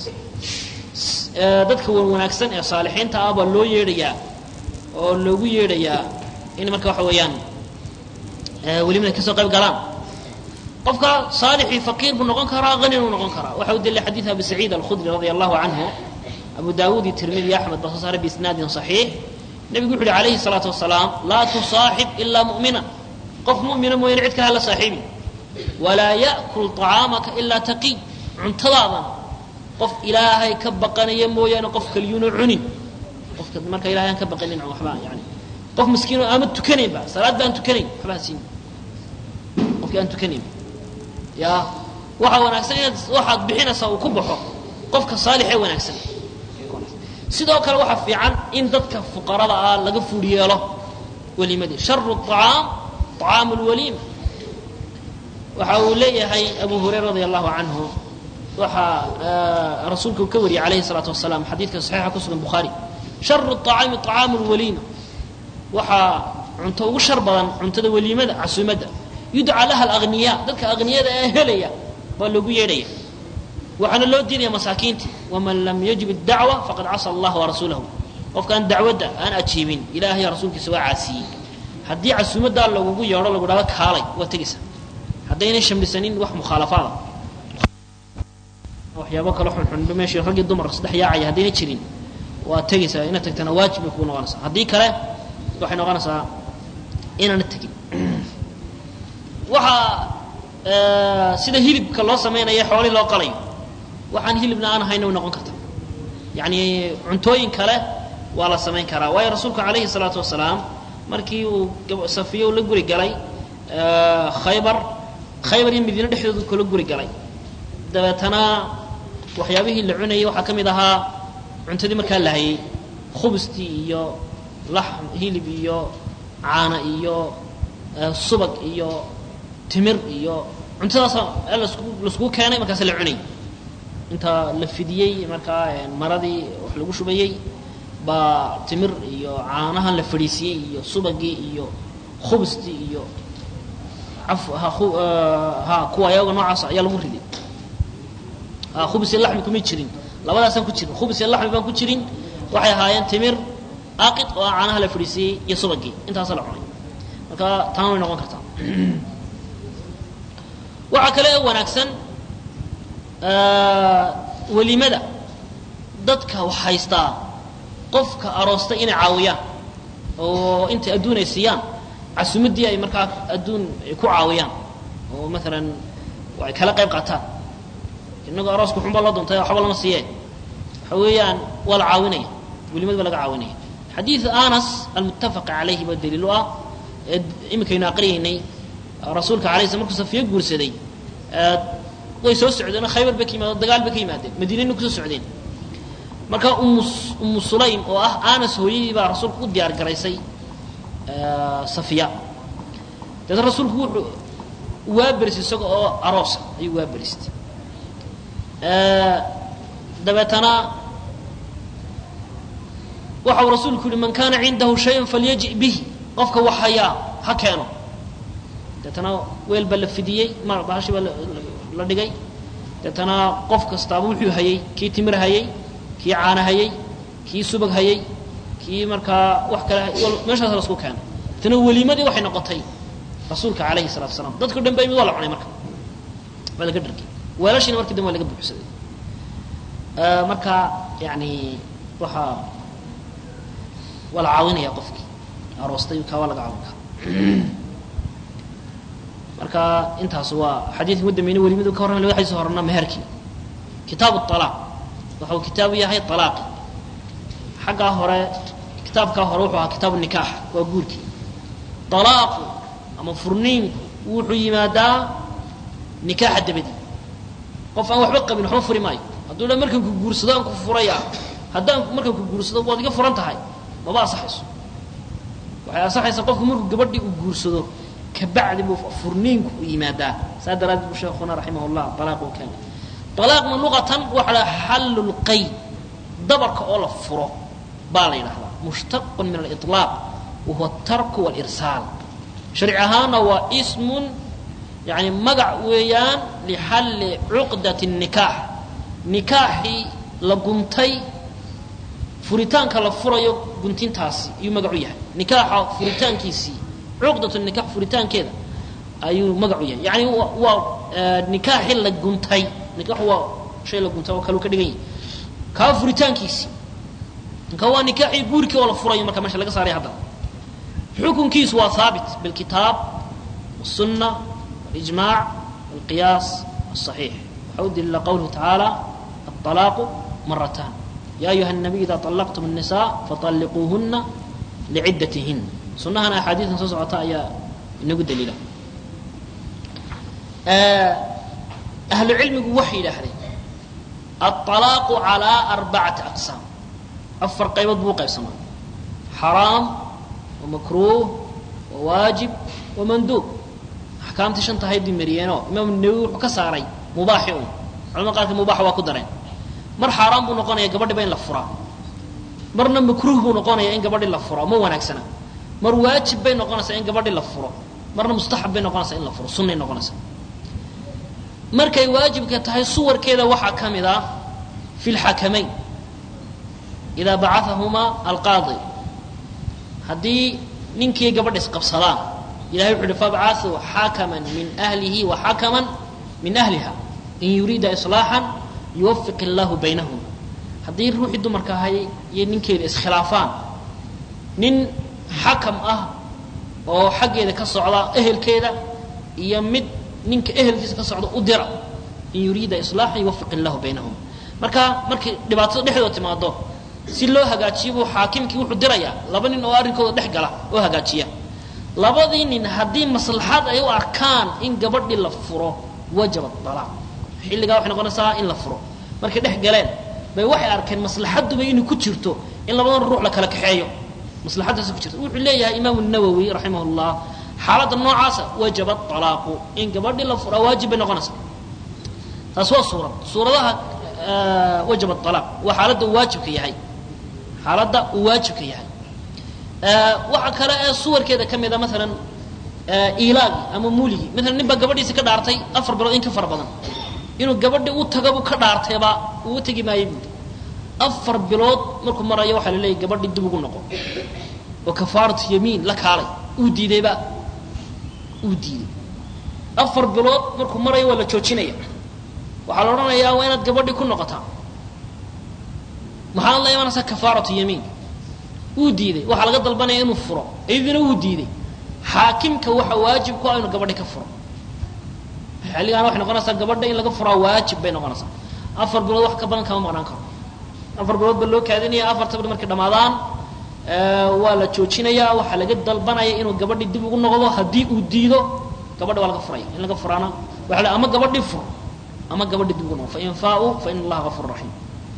dadka wanaagsan ee saalixiinta ah baa loo yeedhayaa oo loogu yeedhayaa in marka waxa weeyaan welimada kasoo qayb galaan qofka saalixii faqiir buu noqon karaa hanin uu noqon karaa waxa u dilay xadiid abi saciid alkhudri radia allahu canhu abu daawuud iyo tirmidi iyo axmed baa soo saaray biisnaadin saxiix nebigu wuxu uhi calayhi salaatu wasalaam laa tusaaxib ilaa mu'mina qof mu'mina mooyaane cid kale hala saaxiibi walaa ya'kul طacaamaka ilaa taqiy cuntadaadana qof ilaahay ka baqanaya mooyaane qof kaliyuuna cunin qofka marka ilahay aan ka baqanin waxba yani qof miskiino ama tukanaynba salaad ba aan tukanayn waxba ha siin qofkii aan tukanayn ya waxaa wanaagsan inaad waxaad bixinaysaa uu ku baxo qofka saalixee wanaagsan sidoo kale waxaa fiican in dadka fuqarada ah laga fuul yeelo welimadii sharu طacaam طacaamu lwaliima waxa uu leeyahay abu hurayra radi allahu canhu waxaa rasuulka uu ka wariyey alayhi الsalaatu wasalaam xadiidka saxiixa ku sugan bukhaari sharu طacaami طacaamu lwaliima waxaa cunto ugu shar badan cuntada weliimada casuumadda yudcaa laha alagniya dadka agniyada ee helaya baa loogu yeedhaya waxaana loo diidaya masaakiinta waman lam yajib اdacwa faqad casa allah warasuulahu qofkaan dacwadda aan ajiibin ilahay rasuulkiisa waa caasiyey haddii casuumaddaa lagugu yeedho lagu dhahdo kaalay waa tegaysa haddaynay shamlisanin wax mukhaalafaada waxyaabo kale xunxun meeshii raggii dumarka saddex yaacaya haddayna jirin waa tegaysaa inaad tagtana waajib bay kugu noqonaysaa haddii kale waxay noqonaysaa inaana tegin waxaa sida hilibka loo samaynayo xoolii loo qalayo waxaan hilibna aan hayna way noqon karta yacni cuntooyin kale waa la samayn karaa waayo rasuulku calayhi salaatu wasalaam markii uu safiyo la guri galay khaybar khaybar iyo madiine dhexdoodu kula guri galay dabeetana waxyaabihii la cunayay waxaa ka mid ahaa cuntadii markaa la hayay khubustii iyo laxm hilib iyo caana iyo subag iyo timir iyo cuntadaasa laiskugu keenay markaas la cunay inta la fidiyey markaa maradii wax lagu shubayey baa timir iyo caanahan la fadhiisiyey iyo subagii iyo khubustii iyo ha kuwa ayaga noocaas ayaa lagu riday khubus iyo laxmi kuma jirin labadaasaan ku jirin khubus iyo laxmi baan ku jirin waxay ahaayeen timir aaqid oo ah caanaha la fadhiisiyey iyo subagii intaasa la cunay marka taana way noqon kartaa waxaa kale oo wanaagsan welimada dadka wax haystaa qofka aroostay inay caawiyaan oo intay adduun ay siiyaan casuumaddii ay markaa adduun ay ku caawiyaan oo maalan ay kala qayb qaataan inagoo arooska xunbaa loo duntay waxba lama siiyee waxa weeyaan waa la caawinaya welimada baa laga caawinaya xadiid anas almuttafaq calayhi baa daliil u ah ee iminkaynu aqriyaynay rasuulka alay sl markuu safiyo guursaday way soo socdeen oo khaybar bay ka yimaadeen dagaal bay ka yimaadeen madiinayna kusoo socdeen marka umu umu sulaym oo ah anas hooyadii baa rasuulku u diyaar garaysay safiya dabeetna rasuulku wuxuu waa berisay isaga oo aroosa ayuu waa beristay dabeetana waxa uu rasuulku yihi man kana cindahu shayun falyaji bihi qofka wax hayaa ha keeno deetana weel baa la fidiyey ma bahashi baa la dhigay deetana qof kastaaba wuxuu hayey kii timir hayey kii caana hayey kii subag hayey kii markaa wax kale meeshaas lasku keenay deetana weliimadii waxay noqotay rasuulka calayhi salatu wasalaam dadko dhan ba imid waa la cunay marka waa laga dhargay weelashiina markii dambe waa laga buuxsaday marka yani waxaa waa la caawinaya qofkii aroostay kaa waa laga caawin karaa marka intaas waa xadiidka ugu dambeynay welimadu ka warramay laba xadiis horena meherkii kitaabu alaaq waxa uu kitaabu yahay alaaqi xaggaa hore kitaabkaa hore wuxuu ahaa kitaabu nikaax waa guurkii alaaqu ama furniinku wuxuu yimaadaa nikaaxa dabadii qof aan waxba qabin waxba furi maayo hadduu dha markaan ku guursado aan ku furaya haddaan markaan ku guursado waad iga furan tahay maba asaxayso waxay asaxaysaa qofku markuu gabadhii uu guursado kabacdi buu furniinku u yimaadaa saa daraaddeed buu sheekuna raximah llah alaaq uu keenay alaaqna luqatan waxa la xallu lqayd dabarka oo la furo baa la yidhahdaa mushtaqun min aliطlaaq wahuwa atarku walirsaal sharci ahaanna waa ismun yani magac weeyaan lixalli cuqdati nikaax nikaaxii la guntay furitaanka la furayo guntintaasi iyuu magac u yahay nikaaxa furitaankiisii cuqdatu nikax furitaankeeda ayuu magacu yahay yani waa nikaaxi la guntay nikaxu waa shay la guntay oo kaleu ka dhigan yahay kaa furitaankiisii ka waa nikaaxii guurkii oo la furayo marka meesha laga saaray haddana xukunkiisu waa haabit bilkitaab والسنة والإجماع والقياس الصحيح waxaa u daliila qowluhu tacaala الطلاaq مرتان يا أيuهa النبي إذا طلقتم النساء فطلقوهنa لعدتهن sunahana أxaadiiثan soo socota ayaa inagu daliila أهlu cilmigu waxay yidhaahdeen الطلاaq عalى أربacaةi أقساam afar qaybood buu qaybsamaa xaraam وmakruه وواaجib وmanduub axkaamtii shanta haydii mariyeenoo imaam nawowi wuxuu ka saaray mubaaxi un culamada qaarka mubaaxa waa ku dareen mar xaaraan buu noqonaya gabadhiba in la furaa marna makruuh buu noqonaya in gabadhi la furo ma wanaagsana mar waajib bay noqonaysaa in gabadhi la furo marna mustaxab bay noqonaysaa in la furo sunnay noqonaysaa markay waajibka tahay suwarkeeda waxaa ka mid ah fi lxakamayn idaa bacaahumaa alqaadi haddii ninkii gabadha isqabsadaan ilahay wuxu uhi fabcaثuu xakaman min ahlihi wa xakaman min ahliha in yuriida iصlaaxan yuwafiq illaahu baynahum haddii ruuxii dumarka ahay iyo ninkeeda iskhilaafaan nin xakam ah oo xaggeeda ka socda ehelkeeda iyo mid ninka ehelkiisa ka socda u dira in yuriida iصlaaxan yuwafiq illaahu baynahum marka markay dhibaatada dhexdooda timaado si loo hagaajiyo buu xaakimkii wuxuu dirayaa laba nin oo arrinkooda dhex gala oo hagaajiya labadii nin haddii maslaxad ay u arkaan in gabadhii la furo wajaba alaaq xilligaa waxay noqonaysaa in la furo markay dhex galeen bay waxay arkeen maslaxaduba inay ku jirto in labadan ruux la kala kaxeeyo maslaxadaas ku jirto wuxuu leeyahay imaamu nawowi raximah llah xaaladda noocaasa wajaba alaaqu in gabadhii la furaa waajib bay noqonaysaa taas waa suurad suuradaha wajaba alaaq waa xaaladda uu waajibka yahay xaaladda uu waajibka yahay waxa kale ee suwarkeeda ka mida maalan ilaagii ama muligii maalan nin baa gabadhiisi ka dhaartay afar bilood in ka fara badan inuu gabadhi u tagabu ka dhaartayba uu u tegi maayo buui afar bilood markuu marayo waxaa la leeyay gabadhi dib ugu noqo oo kafaaratu yamiin la kaalay uu diidayba uu diiday afar bilood markuu marayo waa la joojinaya waxaa la odhanayaa waa inaad gabadhi ku noqotaa maxaad la imanaysaa kafaaratu yamiin wuu diiday waxaa laga dalbanaya inuu furo iyadina wuu diiday xaakimka waxa waajib ku ah inuu gabadhi ka furo xilligaana waxay noqonaysaa gabadha in laga furaa waajib bay noqonaysaa afar bilood wax ka badan kama maqnaan karo afar bilood ba loo kaadinaya afarta bilood markay dhamaadaan waa la joojinayaa waxaa laga dalbanaya inuu gabadhi dib ugu noqdo haddii uu diido gabadha waa laga furaya in laga furaana waa ama gabadhi fur ama gabadhi dib ugu noqdo fain faa-uu fa ina allaha gafur raxiim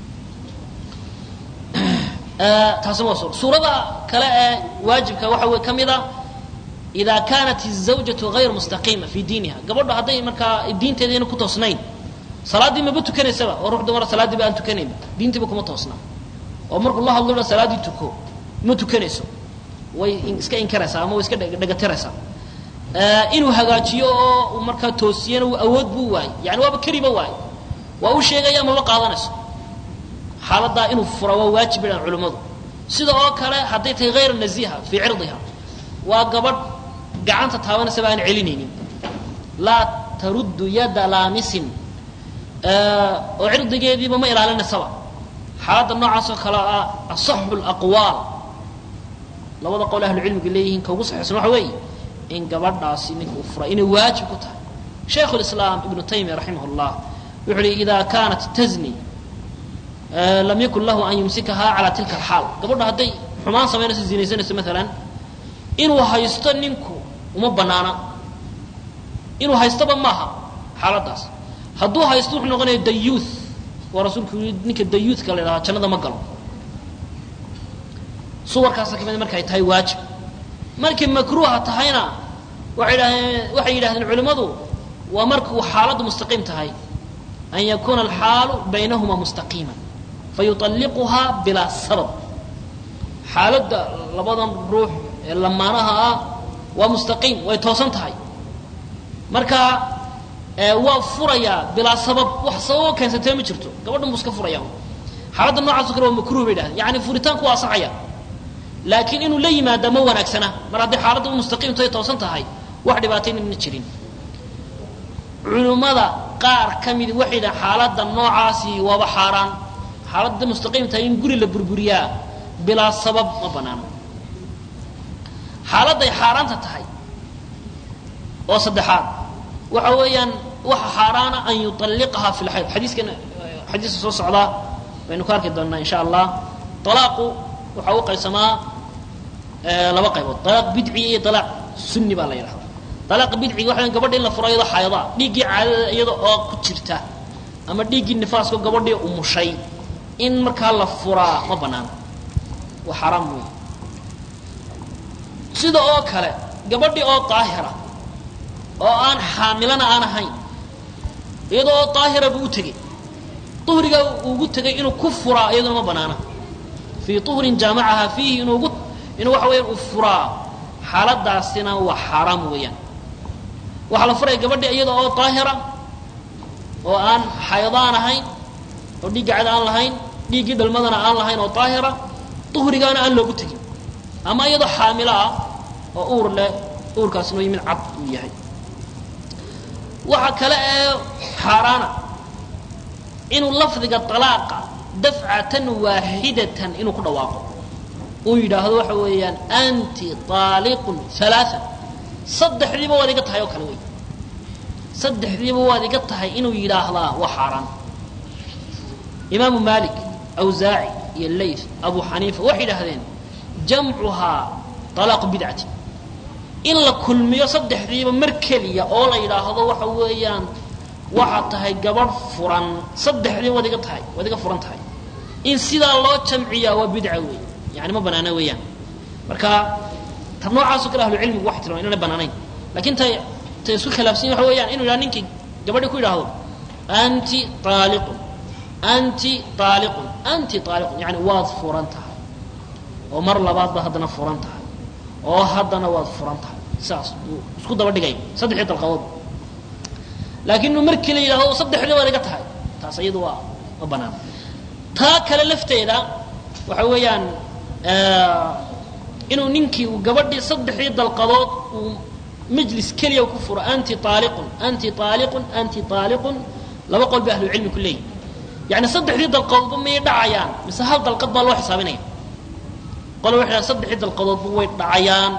taasina waa suura suurada kale ee waajibka waxa wey ka mid a ida kaanat الزawjaةu غayr mustaqiima fi diiniha gabadho hadday markaa diinteeda ayna ku toosnayn salaaddii maba tukanaysaba oo ruux dumara salaaddii ba aan tukanaynba diintiiba kuma toosna oo markuu la hadlo dha salaaddii tuko ma tukanayso way iska inkaraysaa ama way iska dhagatiraysaa inuu hagaajiyo oo uu markaa toosiyana awood buu waayey yani waaba keliba waayey waa u sheegaya maba qaadanayso xaaladaa inuu fura waa waajib idhaan culimmadu sida oo kale hadday tahay hayr naziha fii cirdiha waa gabadh gacanta taabanaysaba aan celinaynin laa taruddu yada laamisin oo cirdigeediiba ma ilaalinaysaba xaaladda noocaasoo kale ah asaxu laqwaal labada qowl ahlucilmiga leeyihiin ka ugu saxiixsan waxa weeye in gabadhaasi ninka uu furay inay waajib ku tahay shaykhu lislaam ibnu taymiya raximah llah wuxu uhi ida kaanat tazni lam yakun lahu an yumsikahaa calaa tilka alxaal gabadha hadday xumaan samaynayso zinaysanayso maalan inuu haysto ninku uma banaana inuu haystoba maaha xaaladaas hadduu haysto wuxuu noqonaya dayuuth waa rasuulku yii ninka dayuuthka la ydhahaa jannada ma galo suwarkaasa kamid markay tahay waajib markay makruuha tahayna waay dhahdeen waxay yidhahdeen culimmadu waa markuu xaaladdu mustaqiim tahay an yakuuna alxaalu baynahuma mustaqiima fayualliquhaa bilaa sabab xaaladda labadan ruux ee lamaanaha ah waa mustaqiim way toosan tahay marka waa furayaa bilaa sabab wax sababo keensatee ma jirto gabadhan buu iska furaya xaaladda noocaasoo kale waa makruh bay dhahdeen yani furitaanku waa asaxaya laakiin inuu la yimaada ma wanaagsana mar haddii xaaladda u mustaqiimto ay toosan tahay wax dhibaataynana jirin culummada qaar ka midi waxay dhahan xaaladda noocaasi waaba xaaraan xaaladda mustaqiim tahay in guri la burburiyaa bilaa sabab ma banaano xaaladday xaaraanta tahay oo saddexaad waxa weeyaan waxa xaaraana an yuطalliqaha fi lxayd xadiiskan xadiiska soo socdaa baynu ka arki doonaa in sha allah alaaqu waxaa u qaysamaa laba qaybood alaaq bidci iyo alaaq sunni baa la yidhahdaa alaaq bidciga waxa gabadha in la furo iyadoo xayada dhiiggii caadada iyada oo ku jirta ama dhiiggii nifaasko gabadhii umushay in markaa la furaa ma banaano waa xaaraam wey sida oo kale gabadhii oo daahira oo aan xaamilana aan ahayn iyadoo oo daahira buu u tegey uhriga ugu tegay inuu ku furaa iyaduna ma banaana fii uhrin jaamacaha fiihi inuugu inuu waxa weeyaan uu furaa xaaladaasina waa xaaraam weeyaan waxaa la furaya gabadhi iyada oo daahira oo aan xaydo aan ahayn oo dhiigga cad aan lahayn dhiiggii dhalmadana aan lahayn oo daahira uhrigaana aan loogu tegin ama iyadoo xaamilo ah oo uur leh uurkaasina mid cad uu yahay waxa kale ee xaaraana inuu lafdiga alaaqa dafcatan waaxidatan inuu ku dhawaaqo uu yidhaahdo waxa weeyaan anti aaliqun alaaa saddexdiiba waad iga tahay oo kale wey saddexdiiba waad iga tahay inuu yidhaahdaa waa xaaraan imaamu malik awsaaci iyo layth abu xaniifa waxay yidhaahdeen jamcuhaa alaaqu bidcati in la kulmiyo saddexdiiba mar keliya oo la yidhaahdo waxa weeyaan waxaad tahay gabadh furan saddexdiiba waad iga tahay waad iga furan tahay in sidaa loo jamciyaa waa bidca wey yani ma banaana weeyaan marka ta noocaasoo kale ahlucilmigu waxay tilmaman inana banaanayn lakin tay tay isku khilaafsan waxa weeyaan inu yidhaha ninkii gabadhii ku yidhaahdo anti aaliqun anti aaliqun anti aaliqun yani waad furan tahay oo mar labaadba haddana furan tahay oo haddana waad furan tahay saas uu isku daba dhigay saddexdii dalqadood laakiin inuu markii la yidhahdo saddexdii waad iga tahay taas iyadu waa ma banaan taa kale lafteeda waxa weeyaan inuu ninkii uu gabadhii saddexdii dalqadood uu majlis keliya ku furo anti aaliqun anti aaliqun anti aaliqun laba qol bay ahlucilmi ku leeyihin yani saddexdii dalqadoodba miyay dhacayaan mise hal dalqad baa loo xisaabinaya qole waxay dhahan saddexdii dalqadoodba way dhacayaan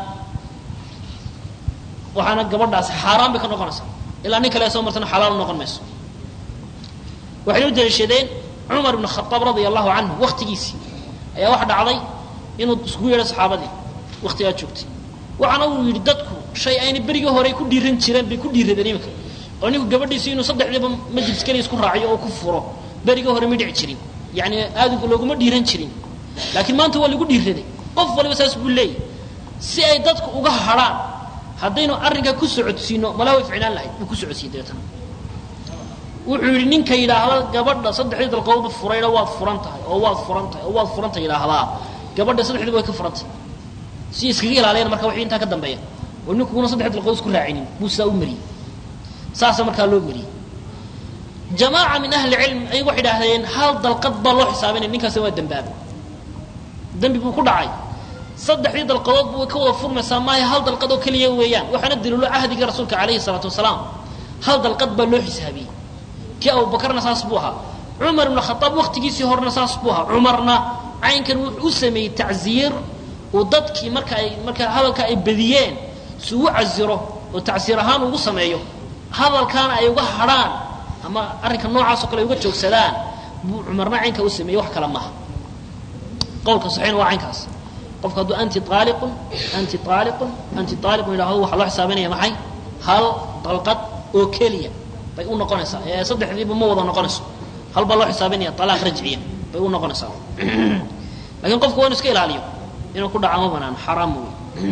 waxaana gabadhaasi xaaraan bay ka noqonaysaa ilaa nin kale soo martana xalaal noqon mayso waxay u daliishadeen cumar ibn khaaab radia allahu canhu waktigiisii ayaa waxa dhacday inuu iskugu yeedho saxaabadii waktigaa joogtay waxaana uu yidhi dadku shay ayna berigii hore ku dhiiran jireen bay ku dhiiradeen iminka oo ninku gabadhiisi inuu saddexdiiba majlis keliya isku raaciyo oo ku furo berigii hore ma dhici jirin yani aad looguma dhiiran jirin laakiin maanta waa lagu dhiiraday qof waliba saas buu leeyay si ay dadku uga hadhaan haddaynu arrinkaa ku socodsiino malaa way ficnaan lahayd buu ku socodsiiyey dabeetana wuxuu yidhi ninka yidhaahda gabadha saddexdii dalqadoodba furayna waad furan tahay oo waad furan tahay oo waad furanta yidhaahdaa gabadha saddexdiiba way ka furantay si iskaga ilaaliyaan marka wixii intaa ka dambeeya oo ninkuguna saddex dalqadood isku raacinin buu sidaa u mariyey saasa markaa loo mariyey jamaaca min ahli cilm ayagu waxay idhaahdeen hal dalqad baa loo xisaabinaya ninkaasna waa dembaaba dembi buu ku dhacay saddexdii dalqadoodba way ka wada furmaysaa maayo hal dalqad oo keliya weeyaan waxaana daliilo cahdiga rasuulka calayhi salaatu wasalaam hal dalqad baa loo xisaabiyey kii abubakarna saas buu ahaa cumar ibnu khaaab waktigiisii horena saas buu ahaa cumarna caynkan wuxuu u sameeyey tacsiir uu dadkii marka ay marka hadalka ay badiyeen si ugu casiro oo tacsiir ahaan ugu sameeyo hadalkaana ay uga hadhaan ama arrinka noocaasoo kale ay uga joogsadaan buu cumarna caynka u sameeyey wax kale maaha qowlka saxiixna waa caynkaas qofku hadduu anti aaliqun anti aaliqun anti aaliqun yidhahdo waxaa loo xisaabinaya maxay hal dalqad oo keliya bay u noqonaysaa ee saddexdiiba ma wada noqonayso hal baa loo xisaabinaya alaaq rajciya bay u noqonaysaa lakiin qofku waa inu iska ilaaliyo inuu ku dhaca ma banaano xaraam wey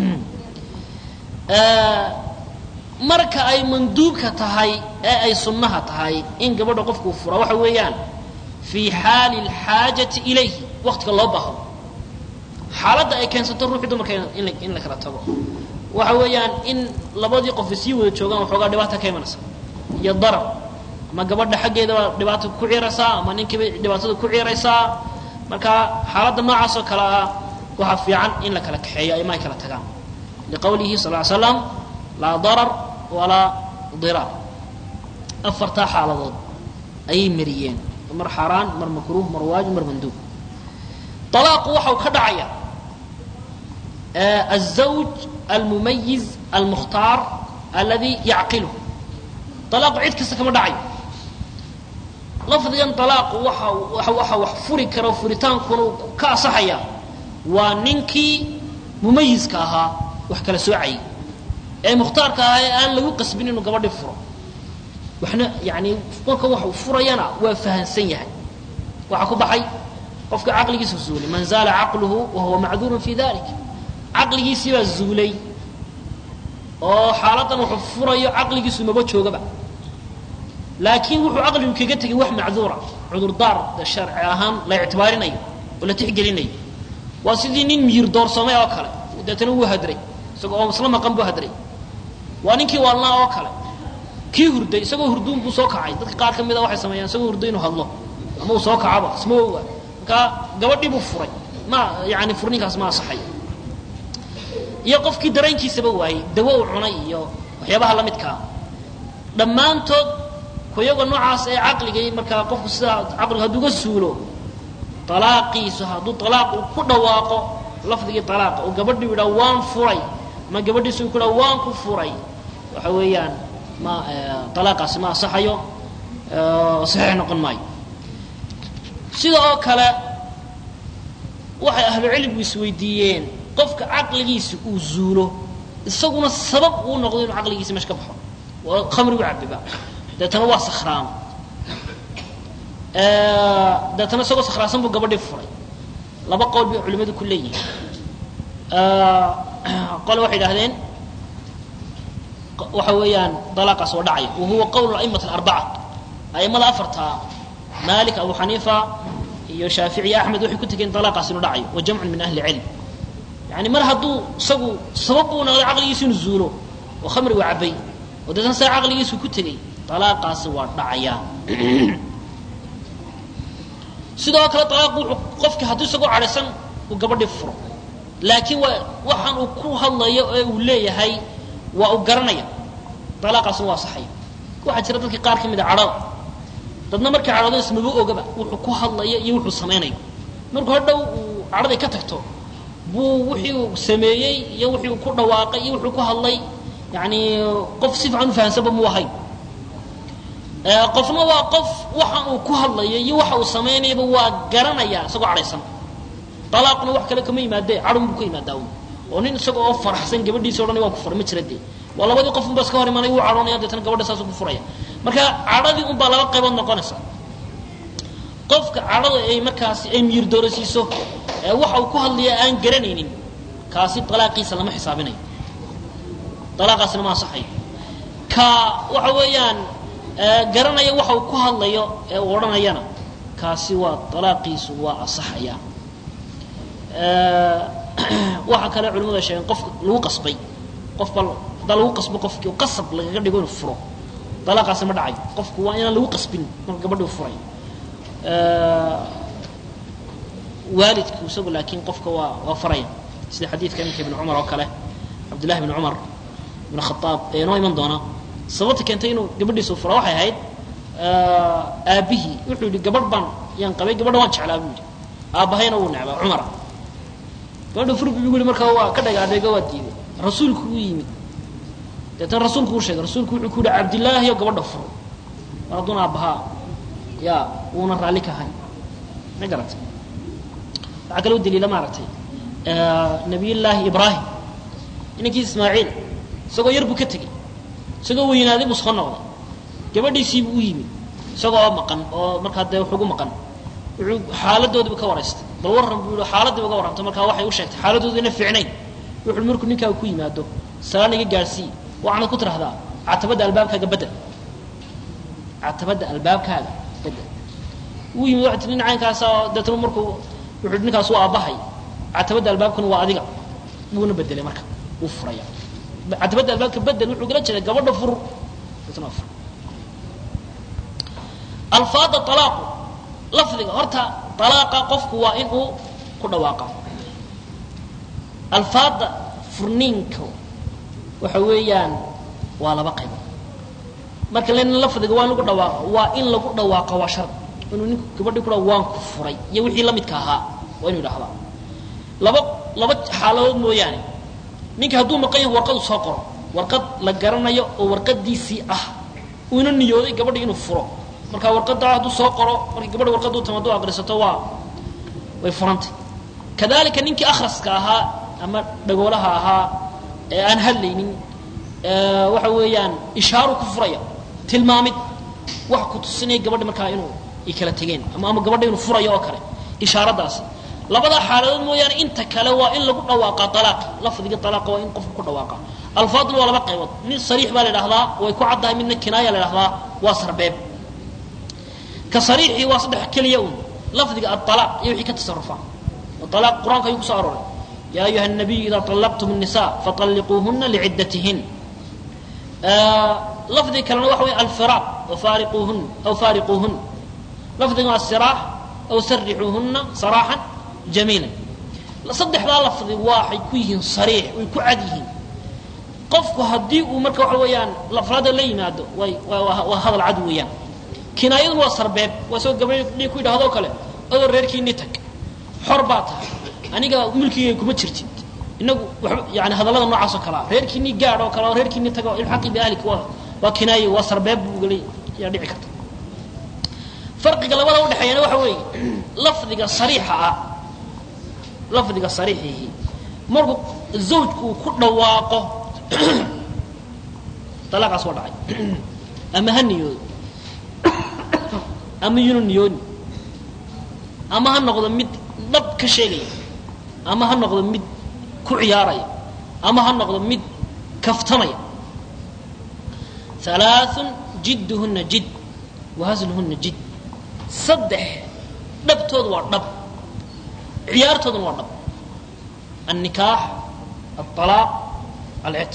marka ay manduubka tahay ee ay sunnaha tahay in gabadha qofkuu fura waxa weeyaan fii xaali اlxaajati ilayhi waktiga loo baahdo xaaladda ay keensato ruuxii dumarka in la kala tago waxa weeyaan in labadii qof sii wada joogaan waxoogaa dhibaata ka imanaysa iyo darar ama gabadha xaggeedabaa dhibaata ku ciiraysaa ama ninkiiba dhibaatada ku ciiraysaa marka xaaladda noocaas oo kale ah waxaa fiican in la kala kaxeeyo ama ay kala tagaan liqowlihi sal ly slam laa darar walaa diraar afartaa xaaladood ayay mariyeen mar xaaraan mar makruuh mar waajib mar manduub alaaqu waxau ka dhacaya الزوج المميز المختار الذي يعقله طلاق cid kasta kama dhacayo lafdigan طalaaqu waxa waxa wax furi karo furitaankuna ka asaxaya waa ninkii mumayiska ahaa wax kala soocayay ee mukhtaarka ahaa ee aan lagu qasbin inuu gabadhi furo waxna yani marka wax furayana waa fahansan yahay waxaa ku baxay qofka caqligiisa zuulay man zaala caqluhu wahuwa macduurun fi dalik caqligiisii baa zuulay oo xaaladan wuxuu furayo caqligiisu maba joogaba laakiin wuxuu caqligu kaga tegay wax macduura cudurdaar sharci ahaan la ictibaarinayo oo la tixgelinayo waa sidii nin miyir doorsamay oo kale deetana wuu hadray isagoo oo isla maqan buu hadray waa ninkii waalnaa oo kale kii hurday isagoo hurduun buu soo kacay dadka qaar ka mida waxay sameeyaan isagoo hurday inuu hadlo ama uu soo kacaba isma oga markaa gabadhii buu furay ma yani furninkaas ma asaxay iyo qofkii dareenkiisaba waayey dawo uu cunay iyo waxyaabaha la midkaa dhammaantood kuyaga noocaas ee caqligay markaa qofku sidaa caqliga hadduu ga suulo alaaqiisu hadduu alaaq uu ku dhawaaqo lafdigii alaaqa oo gabadhi u idhaa waan furay ama gabadhiisu ku idhaa waan ku furay waxa weeyaan ma alaaqaasi ma asaxayo saxiix noqon maayo sida oo kale waxay ahlucilmigu isweydiiyeen qofka caqligiisa uu zuulo isaguna sabab uu noqdo inuu caqligiisa meesha ka baxo oo khamrigu cabiba deetana waa sakhraamo deetana isagoo sakhraansan buu gabadhii furay laba qowl bay culimmadu ku leeyihin qole waxay idhahdeen waxa weeyaan dalaaqaas oo dhacaya wa huwa qowl a'imat alarbaca a'immada afartaa malik abu xaniifa iyo shaafici iyo axmed waxay ku tegeen dalaaqaas inuu dhacayo wa jamcun min ahli cilm yani mar hadduu isagu sabab uu noqday caqligiisu inuu zuulo oo khamrigu cabay oo deetan saa caqligiisu ku tegey alaaqaasi waa dhacayaa sidoo kale alaaqu wuxuu qofki hadduu isagoo cadhaysan uu gabadhii furo laakiin waa waxaan uu ku hadlayo ee uu leeyahay waa uu garanaya alaaqaasina waa saxaya waxaa jira dadka qaar ka mid a cadhada dadna markay cadhado ismaba ogaba wuxuu ku hadlayo iyo wuxuu samaynayo markuu hadhow uu cadhaday ka tagto buu wixii uu sameeyey iyo wixii uu ku dhawaaqay iyo wuxuu ku hadlay yani qof si fiican u fahansanba mu ahayn qofna waa qof waxa uu ku hadlayo iyo waxa uu samaynayaba waa garanaya isagoo cadhaysan alaaqna wax kale kama yimaadee cadhun buu ka yimaadaa oo nin isaga oo faraxsan gabadhiisa odhanay waa ku fura ma jira dee waa labadii qof unba iska hor imanay wuu cadhoonaya deetana gabadha saasuu ku furaya marka cadhadii unbaa laba qaybood noqonaysa qofka cadhada ay markaasi ay miyir doorasiiso waxa uu ku hadlaya aan garanaynin kaasi alaaqiisa lama xisaabinayo alaaqaasina ma asaxayo ka waxa weeyaan garanaya waxa uu ku hadlayo ee uu odhanayana kaasi waa alaaqiisu waa asaxaya waxaa kale culimadu ay sheegeen qofka lagu qasbay qofba haddaa lagu qasbo qofkii oo qasab lagaga dhigo inuu furo alaaqaasi ma dhacayo qofku waa inaan lagu qasbin marka gabadhi u furay waalidku isagu laakiin qofka waa waa faraya sida xadiidka iminka ibn cumar oo kale cabdillahi ibn cumar ibn khaaab ee noo iman doona sababta keentay inuu gabadhiisa fura waxay ahayd aabbihii wuxuu yidhi gabadh baan yaan qabay gabadha waan jeclaa buu yidhi aabbahayna wuu necbaa cumara gabadha fur buu yidhi markaa waa ka dhagaadheega waa diiday rasuulku u yimid deetan rasuulku u sheegay rasuulku wuxuu ku yidhi cabdillaahi oo gabadha furo mar hadduuna aabbahaa ya wuuna raalli ka ahay ma garatay waxaa kaloo daliila maaragtay nabiyullaahi ibraahim inankii ismaaciil isagoo yar buu ka tegey isagoo weynaaday buu soo noqday gabadhiisiibuu u yimid isagoo oo maqan oo markaa dee waxugu maqan wuxuu xaaladoodiibu ka waraystay bal warran buu yihi xaaladdiiba ka warrantay markaa waxay u sheegtay xaaladoodu ina fiicnayn wuxuu markuu ninkaaga ku yimaado salaan iga gaadhsii waxaanad ku tidhahdaa catabadda albaabkaaga bedel catabadda albaabkaaga bedel wuu yimid waxay tii nin caynkaasa oo deetna markuu wuxuu ninkaas waa aabbahay catabadda albaabkuna waa adiga wuuna bedelay marka wuu furaya catabadda albaabka bedel wuxuu gala jeeday gabadha fur deetna waa fur alfaada alaaqu lafdiga horta alaaqa qofku waa in uu ku dhawaaqa alfaada furniinka waxa weeyaan waa laba qaybood marka len lafdiga waa in lagu dhawaaqo waa in lagu dhawaaqo waa shard inuu ninku gabadhii kudha waan ku furay iyo wixii la midka ahaa waa inu idhahdaa laba laba xaaladood mooyaane ninka hadduu maqan yahay warqadu soo qoro warqad la garanayo oo warqadiisii ah uuna niyooday gabadhi inuu furo marka warqadaa hadduu soo qoro markii gabadhi warqadu tama hadduu aqrisato waa way furantay kadalika ninkii akhraska ahaa ama dhagoolaha ahaa ee aan hadlaynin waxa weeyaan ishaaru ku furaya tilmaamid wax ku tusinaya gabadhi markaa inuu ay kala tegeen ama ama gabadha inuu furayo oo kale ishaaradaasi labadaa xaaladood mooyaane inta kale waa in lagu dhawaaqa alaaq lafdiga alaaqa waa in qofku ku dhawaaqa alfaaduna waa laba qaybood mid sariix baa la idhahdaa way ku caddahay midna kinaaya la idhahdaa waa sarbeeb ka sariixii waa saddex keliya un lafdiga aalaaq iyo wixii ka tasarufa alaaq qur-aanka ayuu kusoo arooray yaa ayuha الnabiyu ida طalaqtum الnisa faطalliquuhuna lciddatihin lafdiga kalena waxa wey alfiraaq faariquuhun aw faariquuhun lafdiga waa siraax aw sarixuuhuna saraaxan jamiila saddexdaa lafdi waxay ku yihiin sariix way ku cad yihiin qofku haddii uu marka waxa weeyaan lafraada la yimaado way waa hadal cad weeyaan kinaayaduna waa sarbeeb waa soo gabadhii ku yidhahdoo kale adoo reerkiini tag xor baa tahay aniga mulkigay kuma jirtid inagu waba yani hadallada noocaas oo kalea reerkiinii gaad oo kale oo reerkiini tago ilxaqi biahlika waa waa kinaaye waa sarbeeb buugala yaa dhici karta farqiga labada udhexeeyana waxa weeye lafdiga sariixa ah lafdiga sariixihi markuu zawjku uu ku dhawaaqo dalaaqaas waa dhacay ama ha niyoodo ama yunu niyooni ama ha noqdo mid dhab ka sheegaya ama ha noqdo mid ku ciyaaraya ama ha noqdo mid kaftamaya alaaثun jidduhuna jid wahasluhuna jid saddex dhabtoodu waa dhab ciyaartooduna waa dhab الnikaax الطalaaq alcitq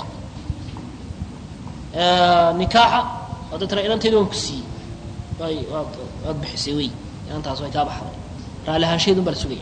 nikaaxa waada tira inantayda waan ku siiyey way waad waad bixisay wey inantaas way kaa baxday raali ahaanshaheedun baa la sugaya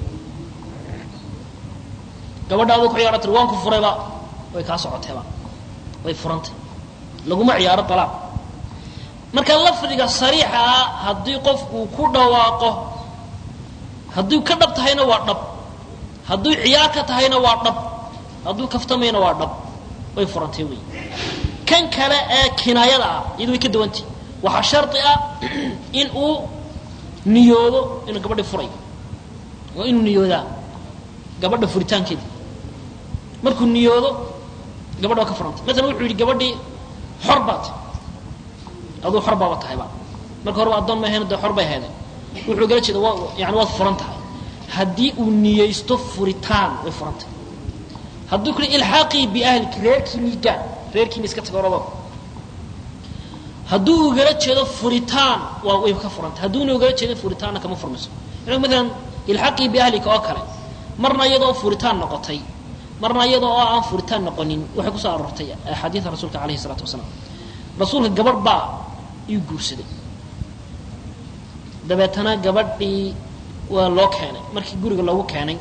gabadha aduu ku ciyaaro tir waan ku furayba way kaa socoteeba way furantay laguma ciyaaro alaaq marka lafdiga sariixa ah haddii qofku ku dhawaaqo hadduu ka dhab tahayna waa dhab hadduu ciyaar ka tahayna waa dhab hadduu kaftamayna waa dhab way furantay wey kan kale ee kinaayada ah iyadu way ka duwantay waxaa shardi ah in uu niyoodo inuu gabadhi furayo waa inuu niyoodaa gabadha furitaankeeda markuu niyoodo gabadha waa ka furantay maalan wuxuu yidhi gabadhii xor baa tahay aduu xor baaba tahayba marka horeba addoon ma ahayn dee xor bay hayday wuxuu gala jeeda waa yani waad furan tahay haddii uu niyeysto furitaan way furan tahay hadduu ku ilxaaqii biahliki reerkiinii gaa reerkiini iska tago orado hadduu ugala jeedo furitaan waa way ka furantay hadduuna ugala jeedo furitaanna kama furmayso ina maalan ilxaqii biahlika oo kale marna iyadoo furitaan noqotay marna iyadoo oo aan furitaan noqonin waxay kusoo aroortay axaadiida rasuulka alayhi isalaatu wasalaam rasuulka gabadh baa ii guursaday dabeetana gabadhii waa loo keenay markii guriga loogu keenay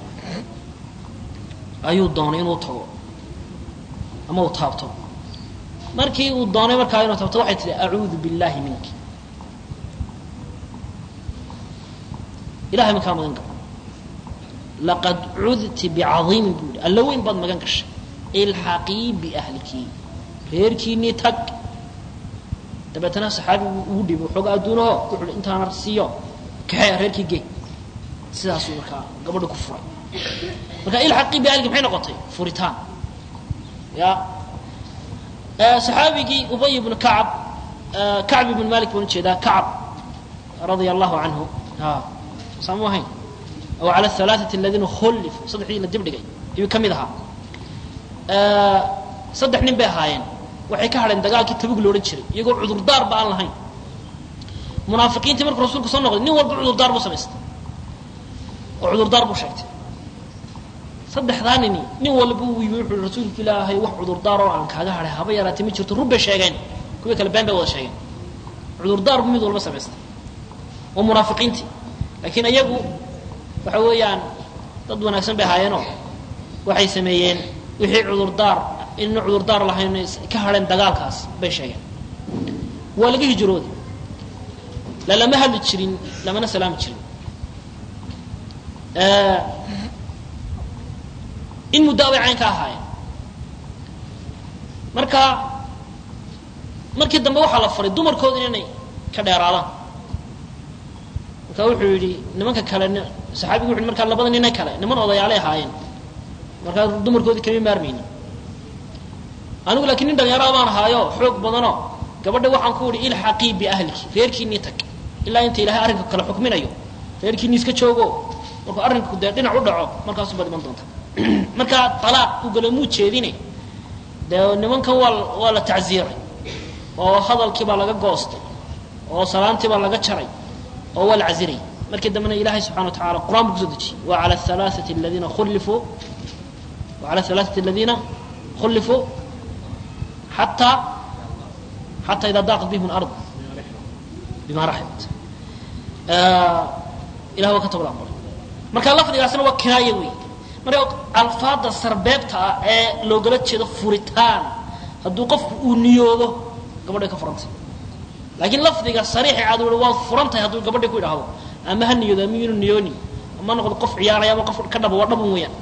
ayuu doonay inuu tago ama uu taabto markii uu doonay markaa inuu taabto waxay tihi acuudu biاllahi minki ilahay makaa magan galo laqad cudti bicaiimi buu yihi alla weyn baad magan gashay ilxaqii biahliki reerkiinii tag dabeetana saxaabigu ugu dhiibo xooga adduunaho wuxuu hi intaana siiyo kaxee reerkii gey sidaasuu markaa gabadha ku furay marka ilxaqii biahliki maxay noqotay furitaan ya saxaabigii ubay ibnu kacab kacb ibnu malik baan ujeedaa kacab radia allahu canhu saamu ahayn aw cala alaaثati aladiina khullif saddexdii la dibdhigay ayuu ka mid ahaa saddex nin bay ahaayeen waxay ka hadheen dagaalkii tabug lo odhan jiray iyagoo cudurdaarba aan lahayn munaafiqiintii markuu rasulku soo noqday nin walba cudurdaar buu samaystay oo cudurdaar buu sheegtay saddexdaa nini nin walba uu yimi wuxuu rasuulka ilaahay wax cudurdaar oo aan kaaga hadhay haba yaraatay ma jirto run bay sheegeen kuwii kale been bay wada sheegeen cudurdaar buu mid walba samaystay waa munaafiqiintii laakiin iyagu waxa weeyaan dad wanaagsan bay ahaayeenoo waxay sameeyeen wixii cudurdaar inayna cudurdaar lahayn ka hadheen dagaalkaas bay sheegeen waa laga hijrooday lalama hadli jirin lamana salaami jirin in muddo abay cayn ka ahaayeen marka markii dambe waxaa la faray dumarkooda inay ka dheeraadaan marka wuxuu yidhi nimanka kale saxaabigu wuxu markaa labada nine kale niman odayaalay ahaayeen markaa dumarkoodii kama maarmayni anigu laakiin nin dhalinyarada baan ahaayo xoog badanoo gabadha waxaan ku idhi ilxaqii biahliki reerkiinii tag ilaa inta ilahay arrinka kale xukminayo reerkiinii iska joogo markuu arrinku dee dhinac u dhaco markaasu baad iman doonta marka alaaq ugalamuu jeedine dee nimankan waa waa la tacziiray oo hadalkii baa laga goostay oo salaantii baa laga jaray oo waa la caziray markii dambena ilahay subxana wa tacala qur-aan buu kusoo dejiyey wa ala alaaثati aladiina khulifuu wa ala alaaثati aladiina khulifuu xataa xataa idaa daaqat bihim alard bima raxibat ilah waa ka tobla aqbalay marka lafdigaasna waa kinaaye wey marka alfaada sarbeebta ah ee loogala jeedo furitaan hadduu qofku uu niyoodo gabadhay ka furantay laakiin lafdiga sariixi cad ui waad furantahay hadduu gabadhi ku idhaahdo ama ha niyoodo ama yunu niyooni ama noqdo qof ciyaaraya ama qof ka dhabo waa dhabun weeyaan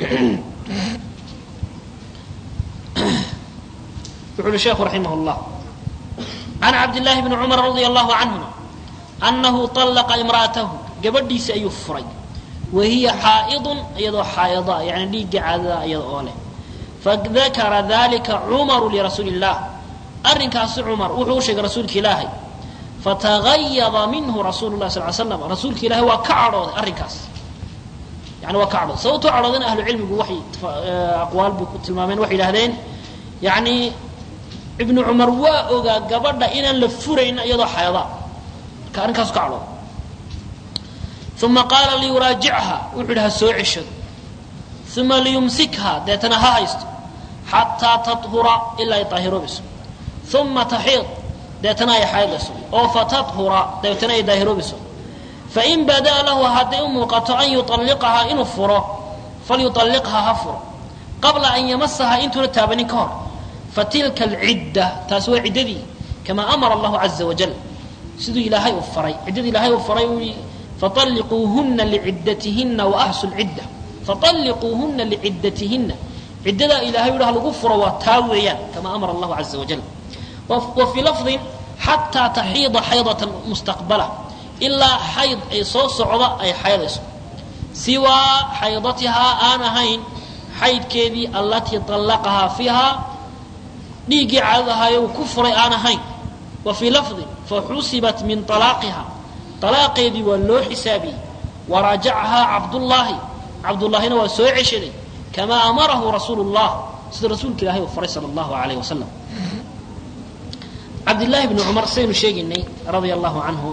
wuxu uhi sheekhu raximah llah can cabdillahi bni cumar radia allahu canhuma annahu طallaqa imra'atahu gabadhiisi ayuu furay wa hiya xaa'idun iyadoo xaa'ida yani dhiigga caadada iyada oo leh fadakara dalika cumaru lirasuuli illah arrinkaasi cumar wuxuu u sheegay rasuulka ilaahay fatagayada minhu rasuulu lah sal slam rasuulka ilaahay waa ka cadhooday arrinkaas yani waa ka cadhooday sababtoo cadhoodayna ahlu cilmigu waxay aqwaal bay ku tilmaameen waxay yidhahdeen yani ibnu cumar waa ogaa gabadha inaan la furayn iyadoo xayada marka arrinkaasu ka cadhooday uma qaala liyuraajichaa wuxuu yidhi ha soo ceshado uma liyumsikha deetana ha haysto xataa taطhura ilaa ay daahiroobayso uma taxiid deetana ay xaydayso oo fatadhura deetana ay daahiroobayso fain badaa lahu hadday u muuqato an yuطalliqahaa inuu furo falyuطalliqhaa ha furo qabla an yamasaha intuuna taabanin ka hor fatilka alcidda taasi waa ciddadii kamaa amara allahu caza wajal siduu ilaahay u faray ciddadii ilaahay uu faray uu faطalliquuhuna liciddatihinna waaxsu lcidda faطalliquuhuna liciddatihinna ciddadaa ilahay yidhah lagu furo waa taa weeyaan kamaa amara allahu caza wajal wa fii lafdin xataa taxiida xaydatan mustaqbala ilaa xayd ay soo socda ay xaydayso siwaa xaydatihaa aan ahayn xaydkeedii allatii طallaqahaa fiihaa dhiiggii caadadahayo uu ku furay aan ahayn wa fii lafdin faxusibat min طalaaqiha طalaaqeedii waa loo xisaabiyey waraajacahaa cabdullaahi cabdullaahina waa soo ceshaday kamaa amarahu rasuulu اllah sida rasuulka ilahay uu faray sala allahu alayh wasalam cabdillaahi bni cumar saynu sheegaynay radia allahu canhu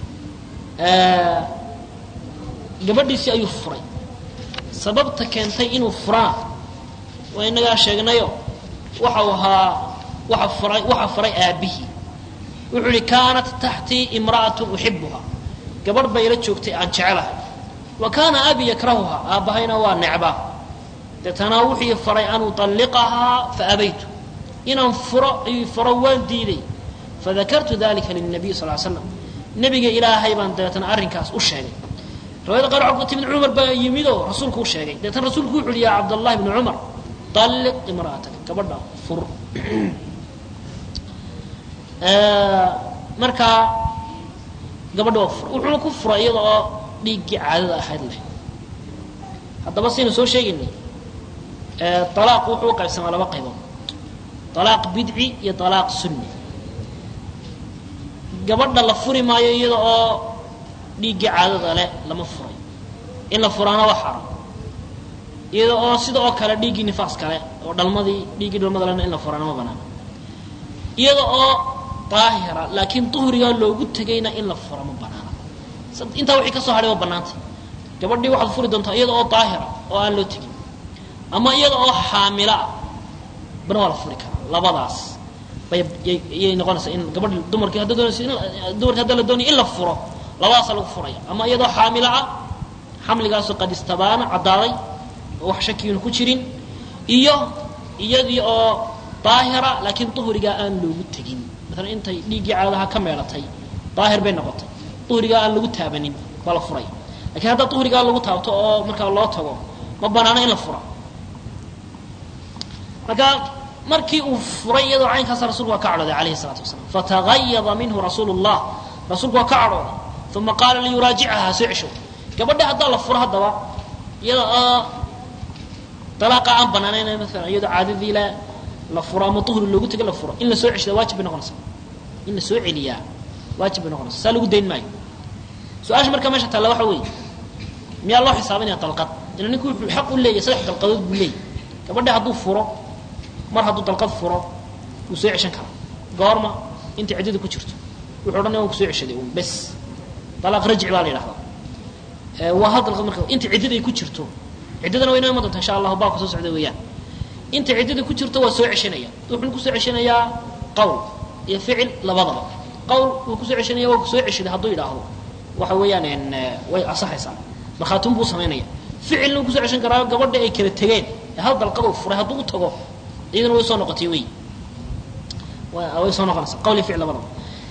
gabadhiisii ayuu furay sababta keentay inuu furaan waa inagaa sheegnayo waxau ahaa waa furay waxa furay aabbihii wuxuu ihi kaanat taxtii imra'atu uxibuha gabadh bay la joogtay aan jecelahay wa kaana abi yakrahuha aabbahayna waa necbaa deetana wuxuu faray an uطalliqahaa faabaytu inaan furo ayuu furo waan diiday fadakartu dalika lilnabiy sal slam nebiga ilaahay baan dabeetana arrinkaas u sheegay riwayada qaar waxaa ku timid cumar baa yimidoo rasuulku u sheegay dabeetana rasuulku wuxu uhi ya cabdallahi bni cumar طalliq imra'ataka gabadha fur markaa gabadha waa fura wuxuuna ku furay iyada oo dhiiggii caadada ahayd leh haddaba saynu soo sheegaynay alaaq wuxuu u qaybsamaa laba qaybood alaaq bidci iyo alaaq sunni gabadha la furi maayo iyada oo dhiiggii caadada leh lama furay in la furaana waa xaram iyada oo sida oo kale dhiiggii nifaas kale oo dhalmadii dhiiggii dhalmada lena in la furaana ma banaana iyada oo daahira laakiin duhrigaa loogu tegayna in la fura ma banaana intaa wixii ka soo hadhay waa bannaantay gabadhii waxaad furi doontaa iyada oo daahira oo aan loo tegin ama iyada oo xaamilo ah bana waa la furi karaa labadaas bay yay noqonaysaa in gabadhi dumarkii hadda doonaysa dumarkii hadda la doonaya in la furo labadaasaa lagu furaya ama iyadoo xaamilo ah xamligaasoo qad istabaana caddaaday oo wax shakiina ku jirin iyo iyadii oo daahira laakiin duhrigaa aan loogu tegin maalan intay dhiiggii caadaha ka meedhatay daahir bay noqotay duhrigaa aan lagu taabanin baa la furay lakiin haddaa duhrigaa lagu taabto oo markaa loo tago ma banaano in la fura marka markii uu furay iyadoo caynkaasa rasulku waa ka cadhooday alayhi الsalaatu wasalaam fatagayada minhu rasuulu الlah rasuulku waa ka cadhooday uma qaala liyuraajicaha soo cesho gabadha haddaa la furo haddaba iyada oo dalaaqa aan banaanayn maalan iyadoo caadadii la la furo ama duhri loogu tego la furo in la soo ceshada waajib bay noqonaysaa in la soo celiyaa waajib bay noqonaysa saa lagu dayn maayo su-aasha markaa meesha taalla waxa weeye miyaa loo xisaabinaya dalqad ila ninku wuxuu xaq u leeyahy saddex dalqadood buu leeyahy gabadha hadduu furo mar hadduu dalqad furo wuu soo ceshan karaa goorma intay ciddada ku jirto wuxuu odhanaya waan ku soo ceshaday un bes dalaaq rajci baa la yidhahdaa waa hal dalqad marka inta ciddada ay ku jirto ciddadana waa inoo iman doonta insha allahu baabka soo socda weeyaan inta ciddada ku jirto waa soo ceshanaya wuxuuna kusoo ceshanayaa qowl iyo ficil labadaba qowl wuu kusoo ceshanaya waa kusoo ceshaday hadduu yidhaahdo waxa weeyaan way asaxaysaa markhaatun buu samaynaya ficilna wuu kusoo ceshan karaa gabadha ay kala tegeen ee hal dalqad uu furay hadduu u tago iyadana way soo noqotay wey way soo noqonaysaa qowl iyo ficil labadaba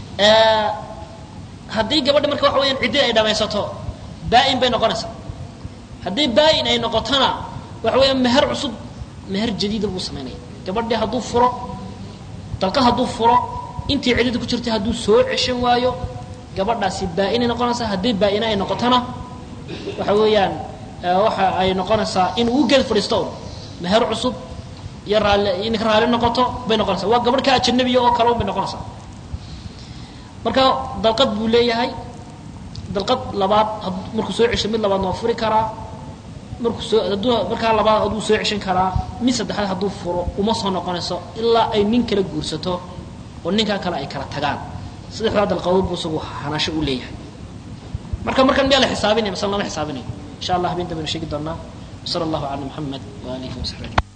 haddii gabadha marka waxa weyaan ciddii ay dhamaysato baa-in bay noqonaysaa haddii baa-in ay noqotona waxa weeyaan meher cusub meher jadiida buu samaynaya gabadhii hadduu furo dalqad hadduu furo intii ciddada ku jirtay hadduu soo ceshan waayo gabadhaasi baa-inay noqonaysaa haddii baa-ina ay noqotona waxa weeyaan waxa ay noqonaysaa in uu geed fadhiisto un meher cusub iyo raalli inka raalli noqoto bay noqonaysaa waa gabadh ka ajanabiya oo kale un bay noqonaysaa marka dalqad buu leeyahay dalqad labaad markuu soo cesho mid labaadna waa furi karaa markuu soo hadduu markaa labaad hadduu soo ceshan karaa mid saddexaad hadduu furo uma soo noqonayso ilaa ay nin kala guursato oo ninkaa kale ay kala tagaan saddexdaa dalqadood buu isagu hanasho u leeyahay marka markan miyaa la xisaabinaya masala lama xisaabinayo insha allah habeen dambena sheegi doonaa wasala allahu cala muxamed waaalihi wasaxbi ajmain